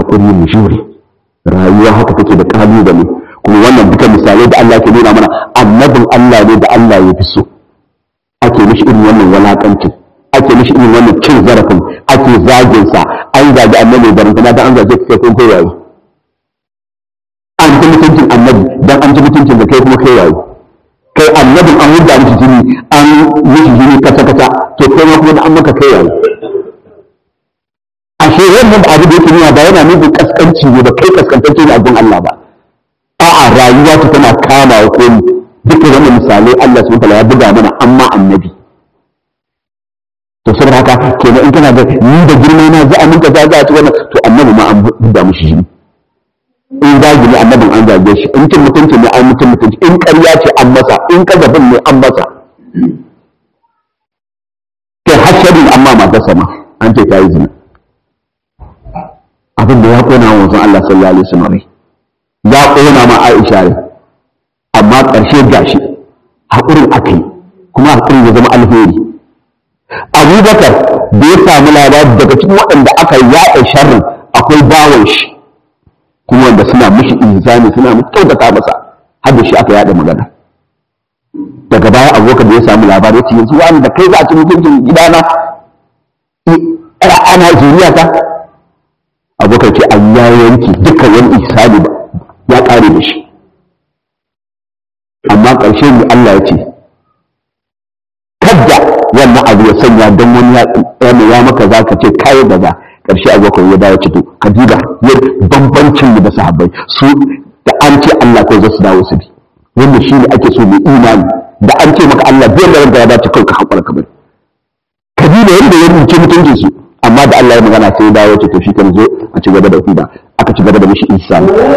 [SPEAKER 2] haƙuri mu jure rayuwa haka take da ƙalubale kuma wannan duka misalai da Allah ke nuna mana annabin Allah ne da Allah ya fi so ake mishi irin wannan walakancin ake mishi irin wannan cin zarafin ake zagin sa an zagi annabi da rantana da an zage kai kun kai yayi an ji mutuncin annabi dan an ji mutuncin da kai kuma kai yayi kai annabin an hudda mishi jini an mishi jini kata kata to kai ma kuma da an maka kai yayi ashe wannan abu da yake nuna ba yana nufin kaskanci ne ba kai kaskantacce ne a gun Allah ba a'a rayuwa ta tana kama wa komi duka wannan misalai Allah subhanahu wataala ya buga mana amma annabi to saboda haka kenan in kana da ni da girma na za a minka za a ci wannan to annabi ma an buga mishi jini in zagi ne annabin an zage shi in cin mutunci ne an mutum mutunci in ƙarya ce an masa in kazafin ne an masa kai hasharin amma matarsa ma an ce ta yi zina abin da ya kona wa wanzan Allah sallallahu alaihi wasallam ya kona ma Aisha ne amma ƙarshe gashi haƙurin aka yi kuma haƙurin ya zama alheri Abubakar da ya samu labari daga cikin waɗanda aka yaɗa sharrin akwai bawon shi kuma wanda suna mishi inzani suna kyautata masa har da shi aka yaɗa magana daga baya Abubakar da ya samu labari ya ce yanzu wani da kai za a ci mutuncin gidana ana zuriyata abokan ce an ya yanki dukkan wani ihsani ya kare da shi amma ƙarshe ne Allah ya ce kadda wannan abu ya sanya don wani ya ya maka za ka ce kayan da za ƙarshe abokan ya dawo ce to ka duba ya bambancin mu da sahabbai su da an ce Allah ko za su dawo su bi wanda shi ne ake so mai imani da an ce maka Allah biyar da ranka ya dace kai ka haƙura ka bari ka duba yadda ya rubuce mutuncin su amma da Allah ya magana sai ya dawo ce to shi kan zo a ci gaba da huda aka ci gaba da mishi isa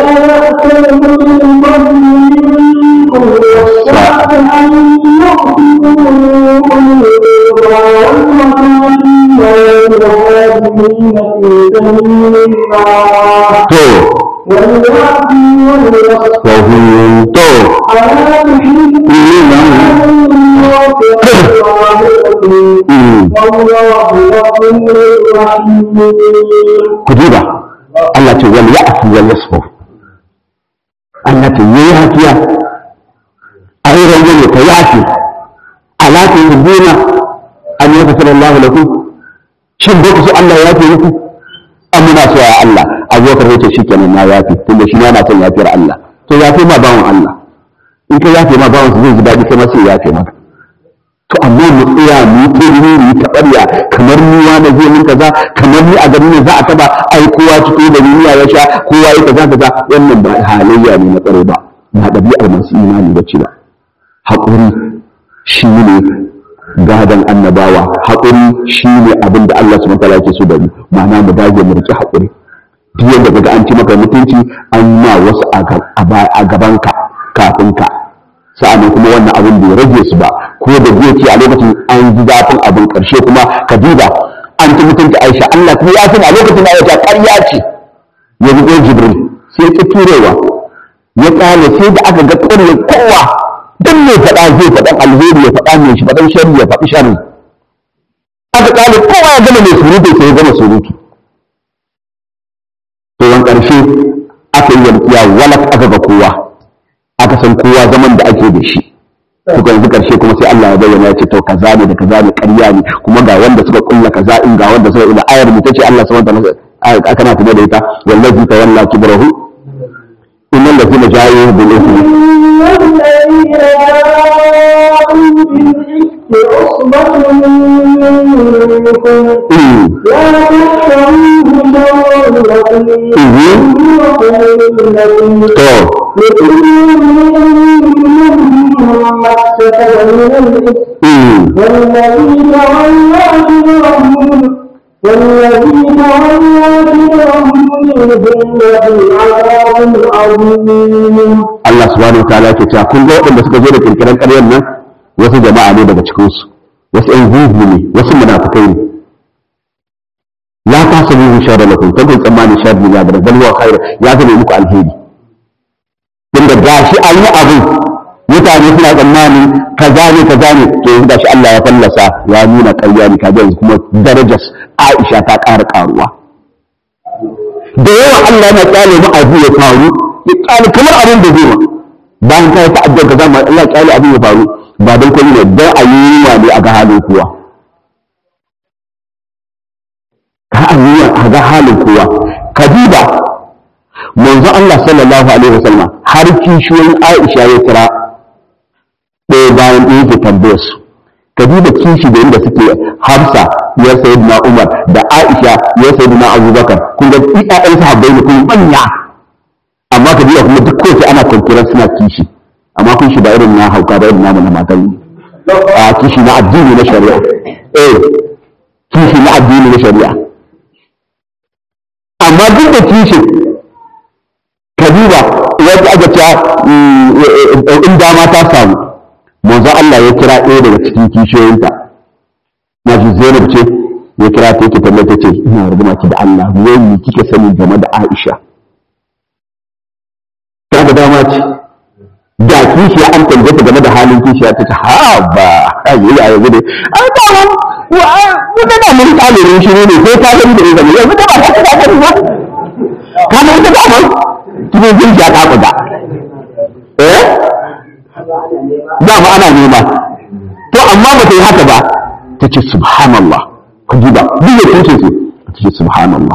[SPEAKER 2] to وهم to ku duba Allah ce wal ya'fu wal yasfu Allah ce yayi hakiya a yi rangwame ka yafi ala ta yubuna an yaghfir Allah lakum shin ba ku so Allah ya yafe muku an muna so ya Allah abubakar ya ce shikenan na yafi tunda shi na son yafiyar Allah to yafe ma bawan Allah in ka yafe ma bawan zai ji daɗi kai ma sai yafe maka to amma mu tsaya mu yi mu yi taɓarya kamar ni wani zai min kaza kamar ni a gari ne za a taba ai kowa ciko da duniya ya sha kowa ya kaza kaza wannan ba halayya ne na tsare ba ba ɗabi'ar masu imani ba ce ba haƙuri shi ne gadon annabawa haƙuri shi ne abin da Allah subhanahu wataala yake so da mu ma'ana mu dage mu riƙe haƙuri duk yadda kaga an ci maka mutunci an ma wasu a gabanka kafin ka sa'annan kuma wannan abin bai rage su ba ko da zai ce a lokacin an ji zafin abin ƙarshe kuma ka duba an ci mutunci Aisha Allah kuma ya san a lokacin Aisha ƙarya ce ya zubo Jibril sai ki turewa ya tsale sai da aka ga ƙarya kowa duk mai faɗa zai faɗan alheri ya faɗa mai shi faɗan sharri ya faɗi sharri aka tsale kowa ya gama mai surutu sai ya gama surutu to wan ƙarshe aka yi walƙiya walak aka ga kowa aka san kowa zaman da ake da shi suka yanzu karshe kuma sai Allah ya bayyana ya ce to kaza ne da kaza ne ƙarya ne kuma ga wanda suka kulla kaza in ga wanda suka ila ayar mu tace Allah subhanahu wa ta'ala aka na kuma da ita wallazi tawalla kibrahu innal ladina ja'u bil ithmi
[SPEAKER 1] عصبة منكم لا تحسبوه شرا لكم والذي تولى كبره والذي تولى كبره منهم له عذاب عظيم
[SPEAKER 2] Allah subhanahu wa ta'ala yake cewa kun ga waɗanda suka zo da kirkiran ƙaryar nan wasu jama'a ne daga cikin su wasu ƴan zuhu ne wasu munafikai ne la tasabu sharra lakum kun tsammani sharri ya da bal huwa khair ya zama muku alheri tunda gashi an yi abin mutane suna tsammanin kaza ne kaza ne to yanzu gashi Allah ya fallasa ya nuna ƙarya ne kaga yanzu kuma darajar Aisha ta ƙara ƙaruwa da yawa Allah yana kyale mu abu ya faru ya kyale kamar abin da zai ma bayan ka yi ta'addar ka zama Allah kyale abin ya faru ba don kwallo ne don a yi yunwa ne a ga halin kowa ka a yi a ga halin kowa ka duba manzo Allah sallallahu alaihi wasallam har kishiyoyin Aisha ya kira ɗaya bayan ɗaya ke tambayar su ka duba kishi da inda suke Hafsa ya sayyidina Umar da Aisha ya sayyidina Abubakar kun ga ƴaƴan sahabbai ne kuma manya amma ka duba kuma duk kowace ana kwankiran suna kishi amma kun shi ba irin na hauka ba irin namu na matan a kishi na addini na shari'a eh kishi na addini na shari'a amma duk da kishi ka duba wanda aka ce in dama ta samu manzo Allah ya kira ɗaya daga cikin kishiyoyinta na ji Zainab ce ya kira ta yake tambaye ta ce ina rubuna ki da Allah wai me kike sani game da Aisha ta da dama ce da kishiya an tambaye ta game da halin kishiya ta ce ha ba ayi ya yanzu ne an ta mun mu da mun kalirin shi ne sai ta gani da izini yanzu da ba ta ta gani ba kana ita da mun kine jin ja ta kuda eh da ba ana nema to amma ba ta yi haka ba ta ce subhanallah ku ji ba duk da kuke ce ta ce subhanallah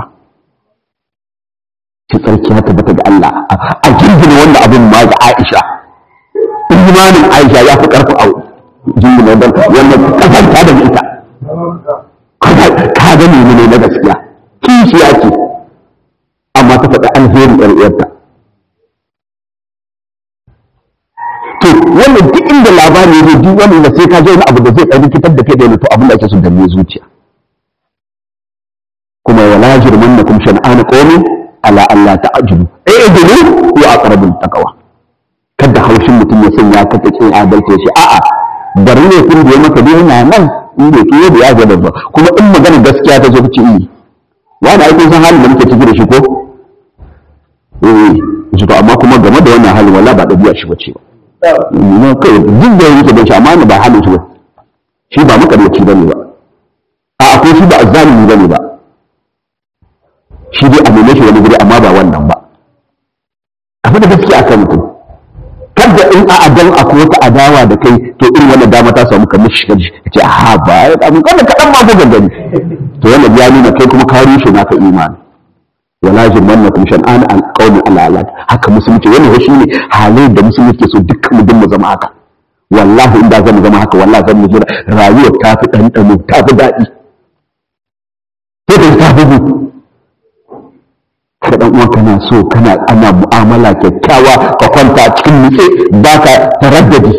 [SPEAKER 2] ki tsarki haka bata da Allah a jirgin wanda abin ma ga Aisha imanin Aisha ya fi karfi a jirgin wanda wannan kasanta da ita ka ga ne na gaskiya kishiya ce amma ta faɗi alheri ƴar uwarta to wannan duk inda labari ne duk wani da sai ka je wani abu da zai ɗan rikitar da kai da to abin da ake so danne zuciya kuma wala jirmannakum shan'ana qawmin ala Allah ta'jilu i'dilu wa aqrabul taqwa kada haushin mutum ya sanya ka ta kin adalci shi a'a bari ne kun da ya maka dai yana nan in bai kiyo da ya ga da kuma in magana gaskiya ta zo ci yi wani ai kun san halin da muke ciki da shi ko eh shi to amma kuma game da wannan halin wala ba dabi'a shi bace ba ne kai duk da yake da shi amma ba halin shi ba shi ba makaryaci bane ba a akwai shi ba azzalimi bane ba shi dai a neme shi wani guri amma ba wannan ba abin da gaskiya akan mutum kada in a adan akwai wata adawa da kai to irin wannan dama ta samu kamar shi kaji ka ce ha ba ya abin kada kaɗan ma bugan gani to wannan ya nuna kai kuma ka rushe naka imani wala jirmannakum shan'an an qawmi ala ala haka musulunci wannan shi ne halin da musulunci ke so dukkan mu dinmu zama haka wallahi inda zan zama haka wallahi zan mu jira rayuwar ta fi ɗanɗano ta fi daɗi sai ta fi ka dan uwan kana so kana ana mu'amala kyakkyawa ka kwanta cikin nutse ba ka taraddadi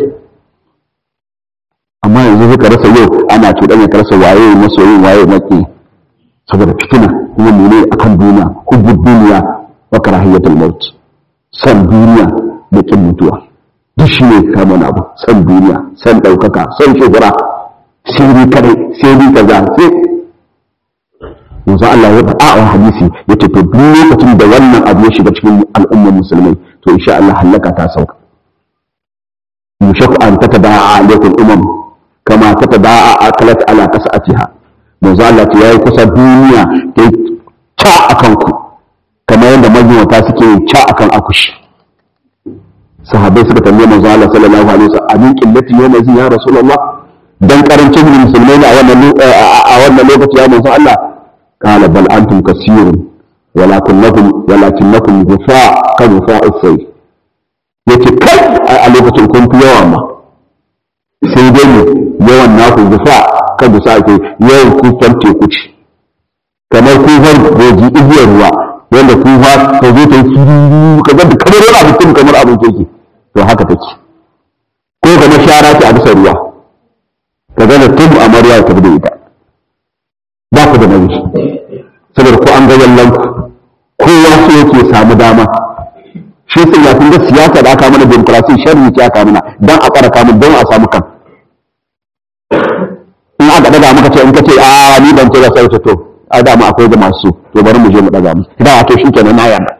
[SPEAKER 2] amma yanzu ka rasa yau ana cuɗanya ka rasa waye masoyin waye maki saboda fitina kuma mene akan duniya hubbu duniya wa karahiyatul maut san duniya da kin mutuwa duk shi ne kama abu san duniya san ɗaukaka san shuhura sai ni kadai sai ni kaza sai yanzu Allah ya faɗa a hadisi ya ce to duk lokacin da wannan abu ya shiga cikin al'ummar musulmai to insha Allah halaka ta sauka yushaku an tatada'a alaikum umam kama tatada'a akalat ala kasatiha yanzu Allah ce yayi kusa duniya ta ca akan ku kamar yadda majmuwata suke ca akan akushi sahabbai suka tambaye manzo Allah sallallahu alaihi wasallam amin qillati yawma ya rasulullah dan karancin musulmai a wannan a wannan lokaci ya manzo Allah قال بل أنتم كثير ولكنكم ولكنكم غفاء كغفاء السيل yace kai a lokacin kun fi yawa ma sai dai ne yawan naku gufa ka gusa ke yawan kufar teku ce kamar kufar goji igiyar ruwa wanda kufa ka zo ta yi ka ga da kamar wani abu kamar abin keke to haka take ko kamar shara ce a bisa ruwa ka ga da tun amarya ta bi da ita ba ku da nauyi saboda ko an ga yallan ku kowa so yake samu dama shi sai ya kun ga siyasa da aka mana demokrasi sharri ce aka mana dan a kara kamun don a samu kan in aka daga muka ce in ka ce a ni ban ce ba sai to a da mu akwai da masu to bari mu je mu daga mu da wato shi kenan na yarda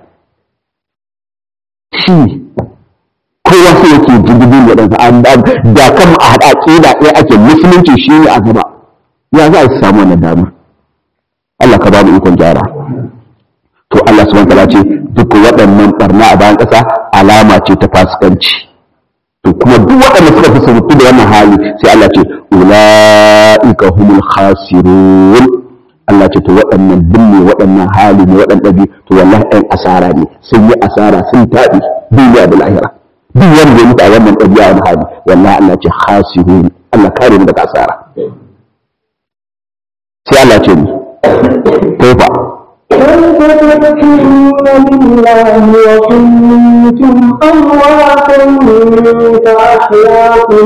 [SPEAKER 2] shi kowa sai yake jirgin da ɗansa da kan a haɗa ƙida ɗaya ake musulunci shi ne a gaba ya za a samu wannan damar Allah ka ba mu ikon gyara to Allah subhanahu wataala ce duk waɗannan barna a bayan ƙasa alama ce ta fasikanci to kuma duk waɗanda suka fi sabutu da wannan hali sai Allah ce ulaika humul khasirun Allah ce to waɗannan binne waɗannan hali ne waɗannan bi to wallahi ɗan asara ne sun yi asara sun taɓi duniya da lahira duk wanda ya mutu a wannan ɗabi'a wani hali wallahi Allah ce khasirun Allah kare mu daga asara sai Allah ce ni kaifa
[SPEAKER 1] كيف تكفرون بالله وكنتم أمواتا كأحياكم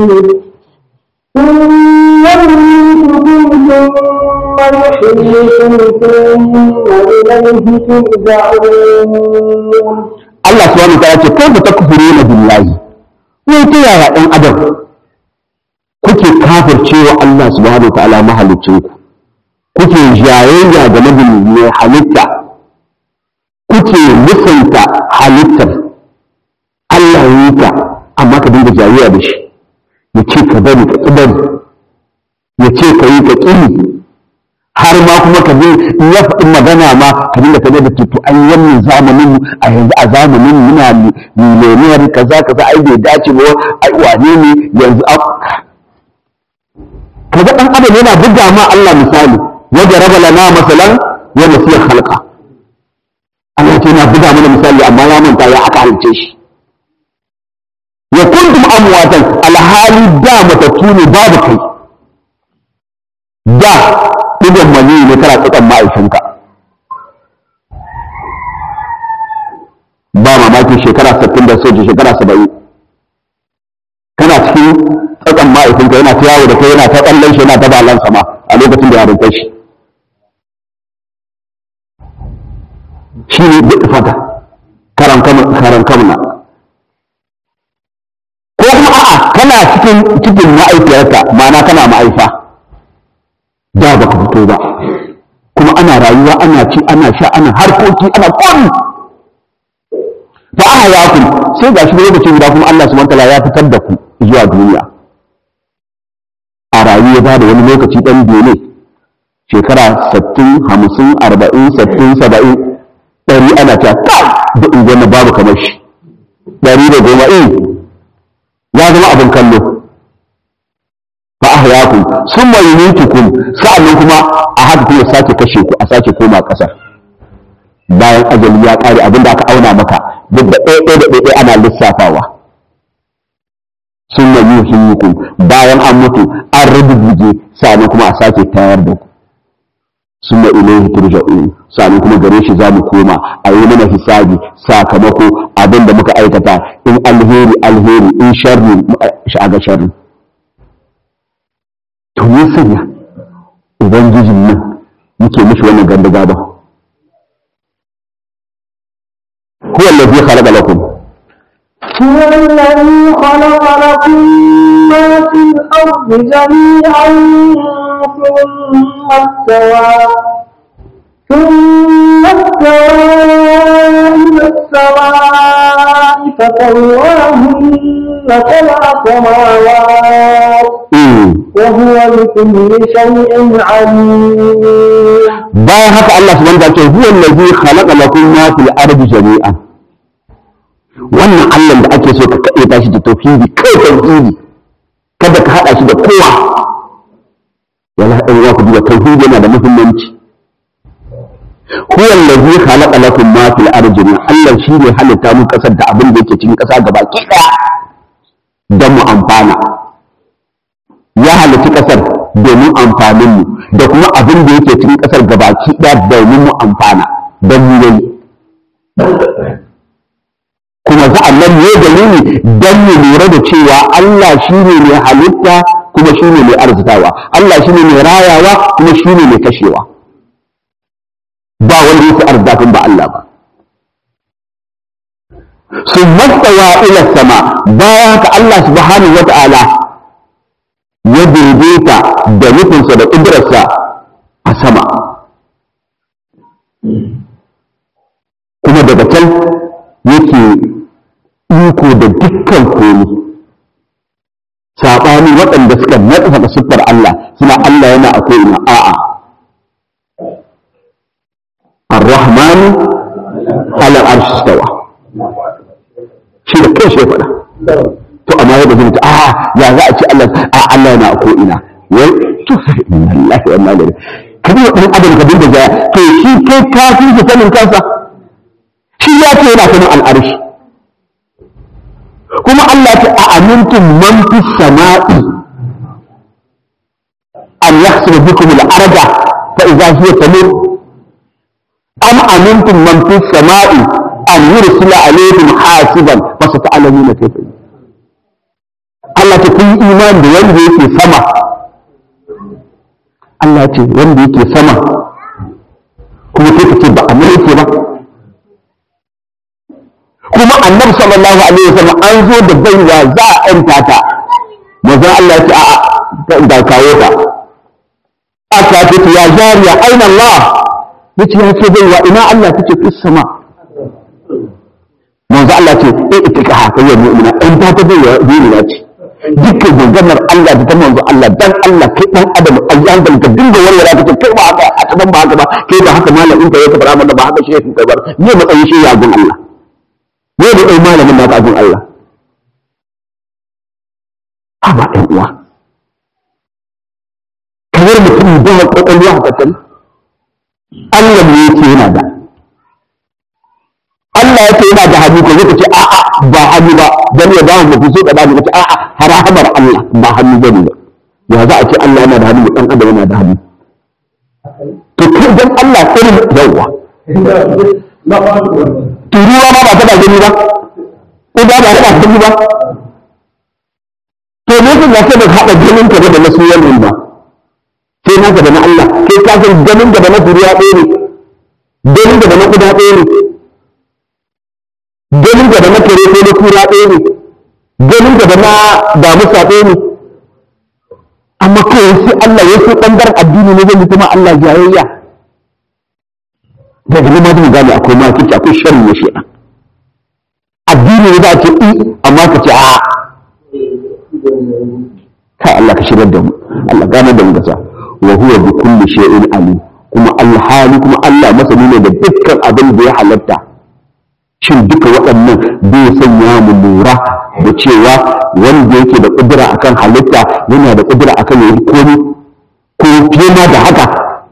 [SPEAKER 1] ثم يميتكم ثم يحييكم ثم إليه ترجعون
[SPEAKER 2] Allah subhanahu wataala ce kaifa takfuruna billahi wai ta yaya ɗan adam kuke kafircewa Allah subhanahu wataala mahaliccinku kuke jayayya game da mai halitta kuke musanta halittar Allah ya yi ta amma ka dinga jayayya da shi ya ce ka bari ka ƙi bari ya ce ka yi ka ƙi har ma kuma ka je in ya faɗi magana ma ka dinga ka da tutu an wannan zamanin mu a yanzu a zamanin muna miliyoniyar kaza kaza ai bai dace ba ai wane ne yanzu a kaga dan adam yana buga ma Allah misali wajen raba lana masalan wa nasiya khalqa Allah ce yana buga mana misali amma ya manta ya aka halice shi wa kuntum amwatan alhali da matattu ne babu kai da ɗigon mani ne kana tsakan ma'aikinka ba mamaki shekara 60 da soja shekara 70 kana cikin tsakan ma'aikinka yana ta yawo da kai yana ta tsallan shi yana ta balan sama a lokacin da ya rinta shi shi ne duk fata karan kamuna ko kuma a'a kana cikin cikin ma'aikiyarka ma'ana kana ma'aifa da ba ka fito ba kuma ana rayuwa ana ci ana sha ana harkoki ana kwami fa aka ya ku sai ga shi lokaci guda kuma Allah subhanahu wataala ya fitar da ku zuwa duniya a rayuwa ba da wani lokaci dan biyu ne shekara 60 50 40 60 70 ɗari ana ta kai da unguwar babu kamar shi ɗari da goma eh ya zama abin kallo fa ahyakum summa yumitukum sa'annan kuma a haka kuma sake kashe ku a sake koma kasar bayan ajali ya kare abinda aka auna maka duk da ɗaya ɗaya da ɗaya ɗaya ana lissafawa summa yuhyikum bayan an mutu an rubuce sa'annan kuma a sake tayar da ku summa ilayhi turja'un sa'annan kuma gare shi za mu koma a yi mana hisabi sakamako abinda muka aikata in alheri alheri in sharri shi aga sharri to ya sanya ubangijin nan muke mishi wannan ganda gaba huwa allazi khalaqa lakum
[SPEAKER 1] هو الذي خلق لكم ما في الأرض جميعا ثم استوى ثم استوى إلى السماء فسواهن سبع سماوات وهو بكل شيء عليم
[SPEAKER 2] bayan haka Allah subhanahu wa ta'ala ce huwa allazi khalaqa lakum ma fil ardi jami'an wannan Allah da ake so ka kaɗe ta shi da tauhidi kai tauhidi kada ka haɗa shi da kowa wala ɗan uwa ku duba tauhidi yana da muhimmanci huwa allazi khalaqa lakum ma fil ardi jami'an Allah shi ne halitta mu kasar da abin da yake cikin ƙasa gaba ki ɗaya don mu amfana ya halitta ƙasar domin amfanin mu da kuma abin da yake cikin ƙasar gabaki ɗaya domin mu amfana don mu yi kuma za a nan ne dalili don mu lura da cewa Allah shi ne mai halitta kuma shi ne mai arzikawa Allah shi ne mai rayawa kuma shi ne mai kashewa ba wanda yake arzikin ba Allah ba sun mastawa ila sama bayan haka Allah subhanahu wa ta'ala ya daidaita da nufinsa da ƙudurarsa a sama kuma daga can yake iko da dukkan komi saɓani waɗanda suka naɗa siffar Allah suna Allah yana a ko'ina a'a ar-rahmanu ala arshi stawa shi da kai shi ya faɗa to amma yadda zai ta a ya za a ce Allah a Allah yana ko ina wai to inna lillahi wa inna ilaihi kabi wa dan adam ka dinga jaya to shi kai ka fi shi sanin kansa shi ya ce yana sanin al'arshi kuma Allah ya ce a amintum man fis sama'i an yahsibu bikum al-arda fa idha hiya tamur am amintum man fis sama'i an yursila alayhim hasiban fa sata'lamuna kayfa Allah ta kun imani da wanda yake sama Allah ce wanda yake sama kuma sai ka ce ba a yake ba kuma annabi sallallahu alaihi wasallam an zo da baiwa za a yanta ta manzon Allah ya ce a da kawo ta aka ce ya jariya aina Allah yace ya ce baiwa ina Allah tace fis sama manzo Allah ce eh ita ka haka ya mu'mina in ta ta baiwa mu'mina ce dukkan ganganar Allah da ta manzo Allah dan Allah kai dan adam ayyan da ka dinga warwara ka kai ba haka a taban ba haka ba kai ba haka malamin ka ya ta fara ba haka shehin ka bar ne matsayin shi ya gun Allah ne da ɗan malamin da ka gun Allah amma ɗan uwa kamar mutum da kwakwalwa haka kan Allah ne yake yana da Allah ya ce yana da hannu ko zai ce a'a ba hannu ba dan ya ba mu so da ba mu ce a'a harahamar Allah ba hannu bane ba ya za a ce Allah yana da hannu dan adam yana da hannu to kai dan Allah irin yawa turuwa ma ba ta da gani ba ko ba ba ta gani ba to ne ka ga da hada ganin ka da nasu wannan ba sai naka da na Allah kai ka san ganin da na turuwa ɗaya ne ganin da na kuda ɗaya ne ganin da na kare ko na kura ɗaya ne ganin da na damusa ɗaya ne amma kawai sai Allah ya sai ɓangaren addini ne zai kuma Allah jayayya daga nan ma zai gane akwai makici akwai sharri na shi addini ne za a ce i amma ka ce a kai Allah ka shirar da mu Allah gane da mu gasa wa huwa bi kulli shay'in alim kuma alhali kuma Allah masani ne da dukkan abin da ya halatta shin duka waɗannan bai sanya mu lura da cewa wanda yake da ƙudura akan halitta yana da ƙudura akan yayi komi ko fiye ma da haka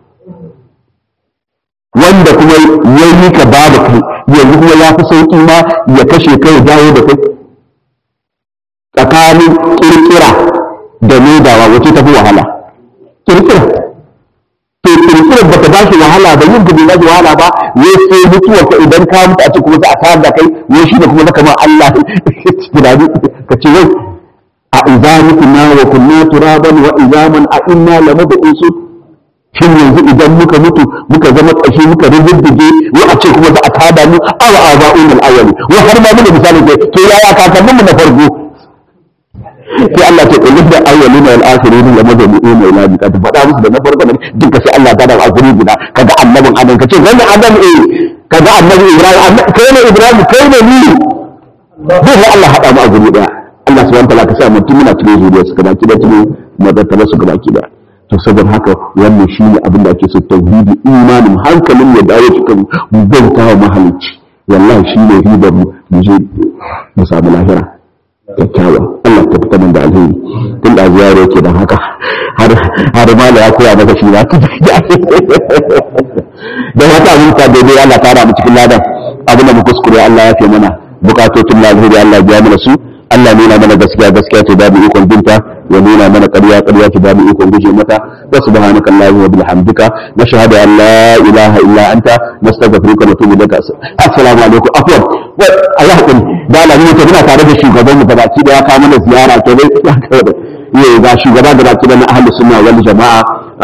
[SPEAKER 2] wanda kuma ya yi ka ba da kai yanzu kuma ya fi sauƙi ma ya kashe kai dawo da kai tsakanin ƙirƙira da maidawa wace ta fi wahala ƙirƙira to kirkirar ba ta ba shi wahala ba yin ka bai ba shi wahala ba ne sai mutuwar ka idan ka mutu a ce kuma za a tayar da kai ne shi da kuma zaka ma Allah tunani ka ce wai a idza mutuna wa kunna turaban wa izaman a inna la mabqusu shin yanzu idan muka mutu muka zama kashi muka riddige wa a ce kuma za a tada mu awa aba'un al-awwali wa har ma mun misali ke to yaya kakannin mu na farko sai Allah ce kullu da awwalina wal akhirin la majmu'un ila miqat faɗa musu da na farko ne duka sai Allah ta da a guri guda kaga annabin Adam kace wannan Adam eh kaga annabi Ibrahim kai ne Ibrahim kai ne ni zai Allah hada mu a guri daya Allah subhanahu wa ta'ala ka sa mutum muna cikin zuriya suka baki da cikin madattala suka baki da to saboda haka wannan shine abin da ake so tauhidi imanin hankalin ya dawo cikin bauta wa mahalicci wallahi shine ribar mu mu je mu samu lahira kyakkyawa Allah ta fita da alheri tun da ziyara yake don haka har har mala ya koya maka shi ba da wata abin ta daidai Allah ta ra mu cikin ladan abin da mu kuskure Allah ya fi mana bukatocin na alheri Allah ya biya mana su Allah nuna mana gaskiya gaskiya ce babu ikon binta ya nuna mana ƙarya ƙarya ce babu ikon guje mata wa subhanaka allahumma wa bihamdika nashhadu an la ilaha illa anta nastaghfiruka wa natubu ilaik assalamu alaikum afwan wa Allah hakuri da Allah ne ta muna tare da shugaban mu gabaki da ya kawo mana ziyara ke dai ya kawo da yi ga shugaba gabaki da na ahlus sunna wal jama'a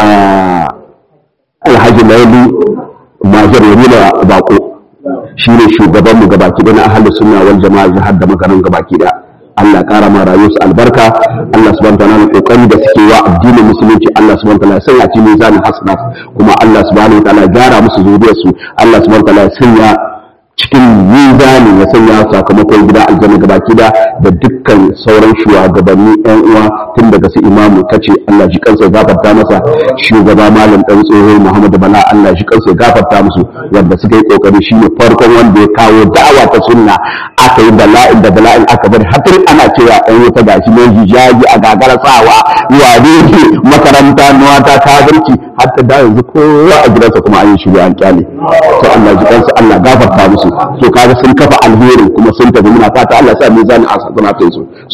[SPEAKER 2] alhaji laili majar yamina bako shi ne shugaban mu gabaki da na ahlus sunna wal jama'a jihar da makarin gabaki da Allah ƙara ma rayuwarsu albarka Allah subhanahu wataala kokari da suke wa addinin musulunci Allah subhanahu wataala ya sanya ci mizanin hasanat kuma Allah subhanahu wataala ya gyara musu zuriyarsu Allah subhanahu wataala ya sanya cikin mizani ya sanya sakamakon gida aljanna gabaki da da dukkan sauran shugabanni yan uwa tun daga su imamu kace Allah shi kansa ya gafarta masa shugaba malam dan tsoho Muhammad Bala Allah shi kansa ya gafarta musu wanda suka yi kokari shine farkon wanda ya kawo da'awa ta sunna aka yi bala'in da bala'in aka bari hatar ana cewa ɗan wuta gashi ne hijabi a gagara sawa wane ne makaranta nuwa ta kafirci hatta da yanzu kowa a gidansa kuma an yi shiru an kyale to Allah ji kansa Allah gafarta musu to kaga sun kafa alheri kuma sun tafi muna fata Allah sa mizanin asanatin su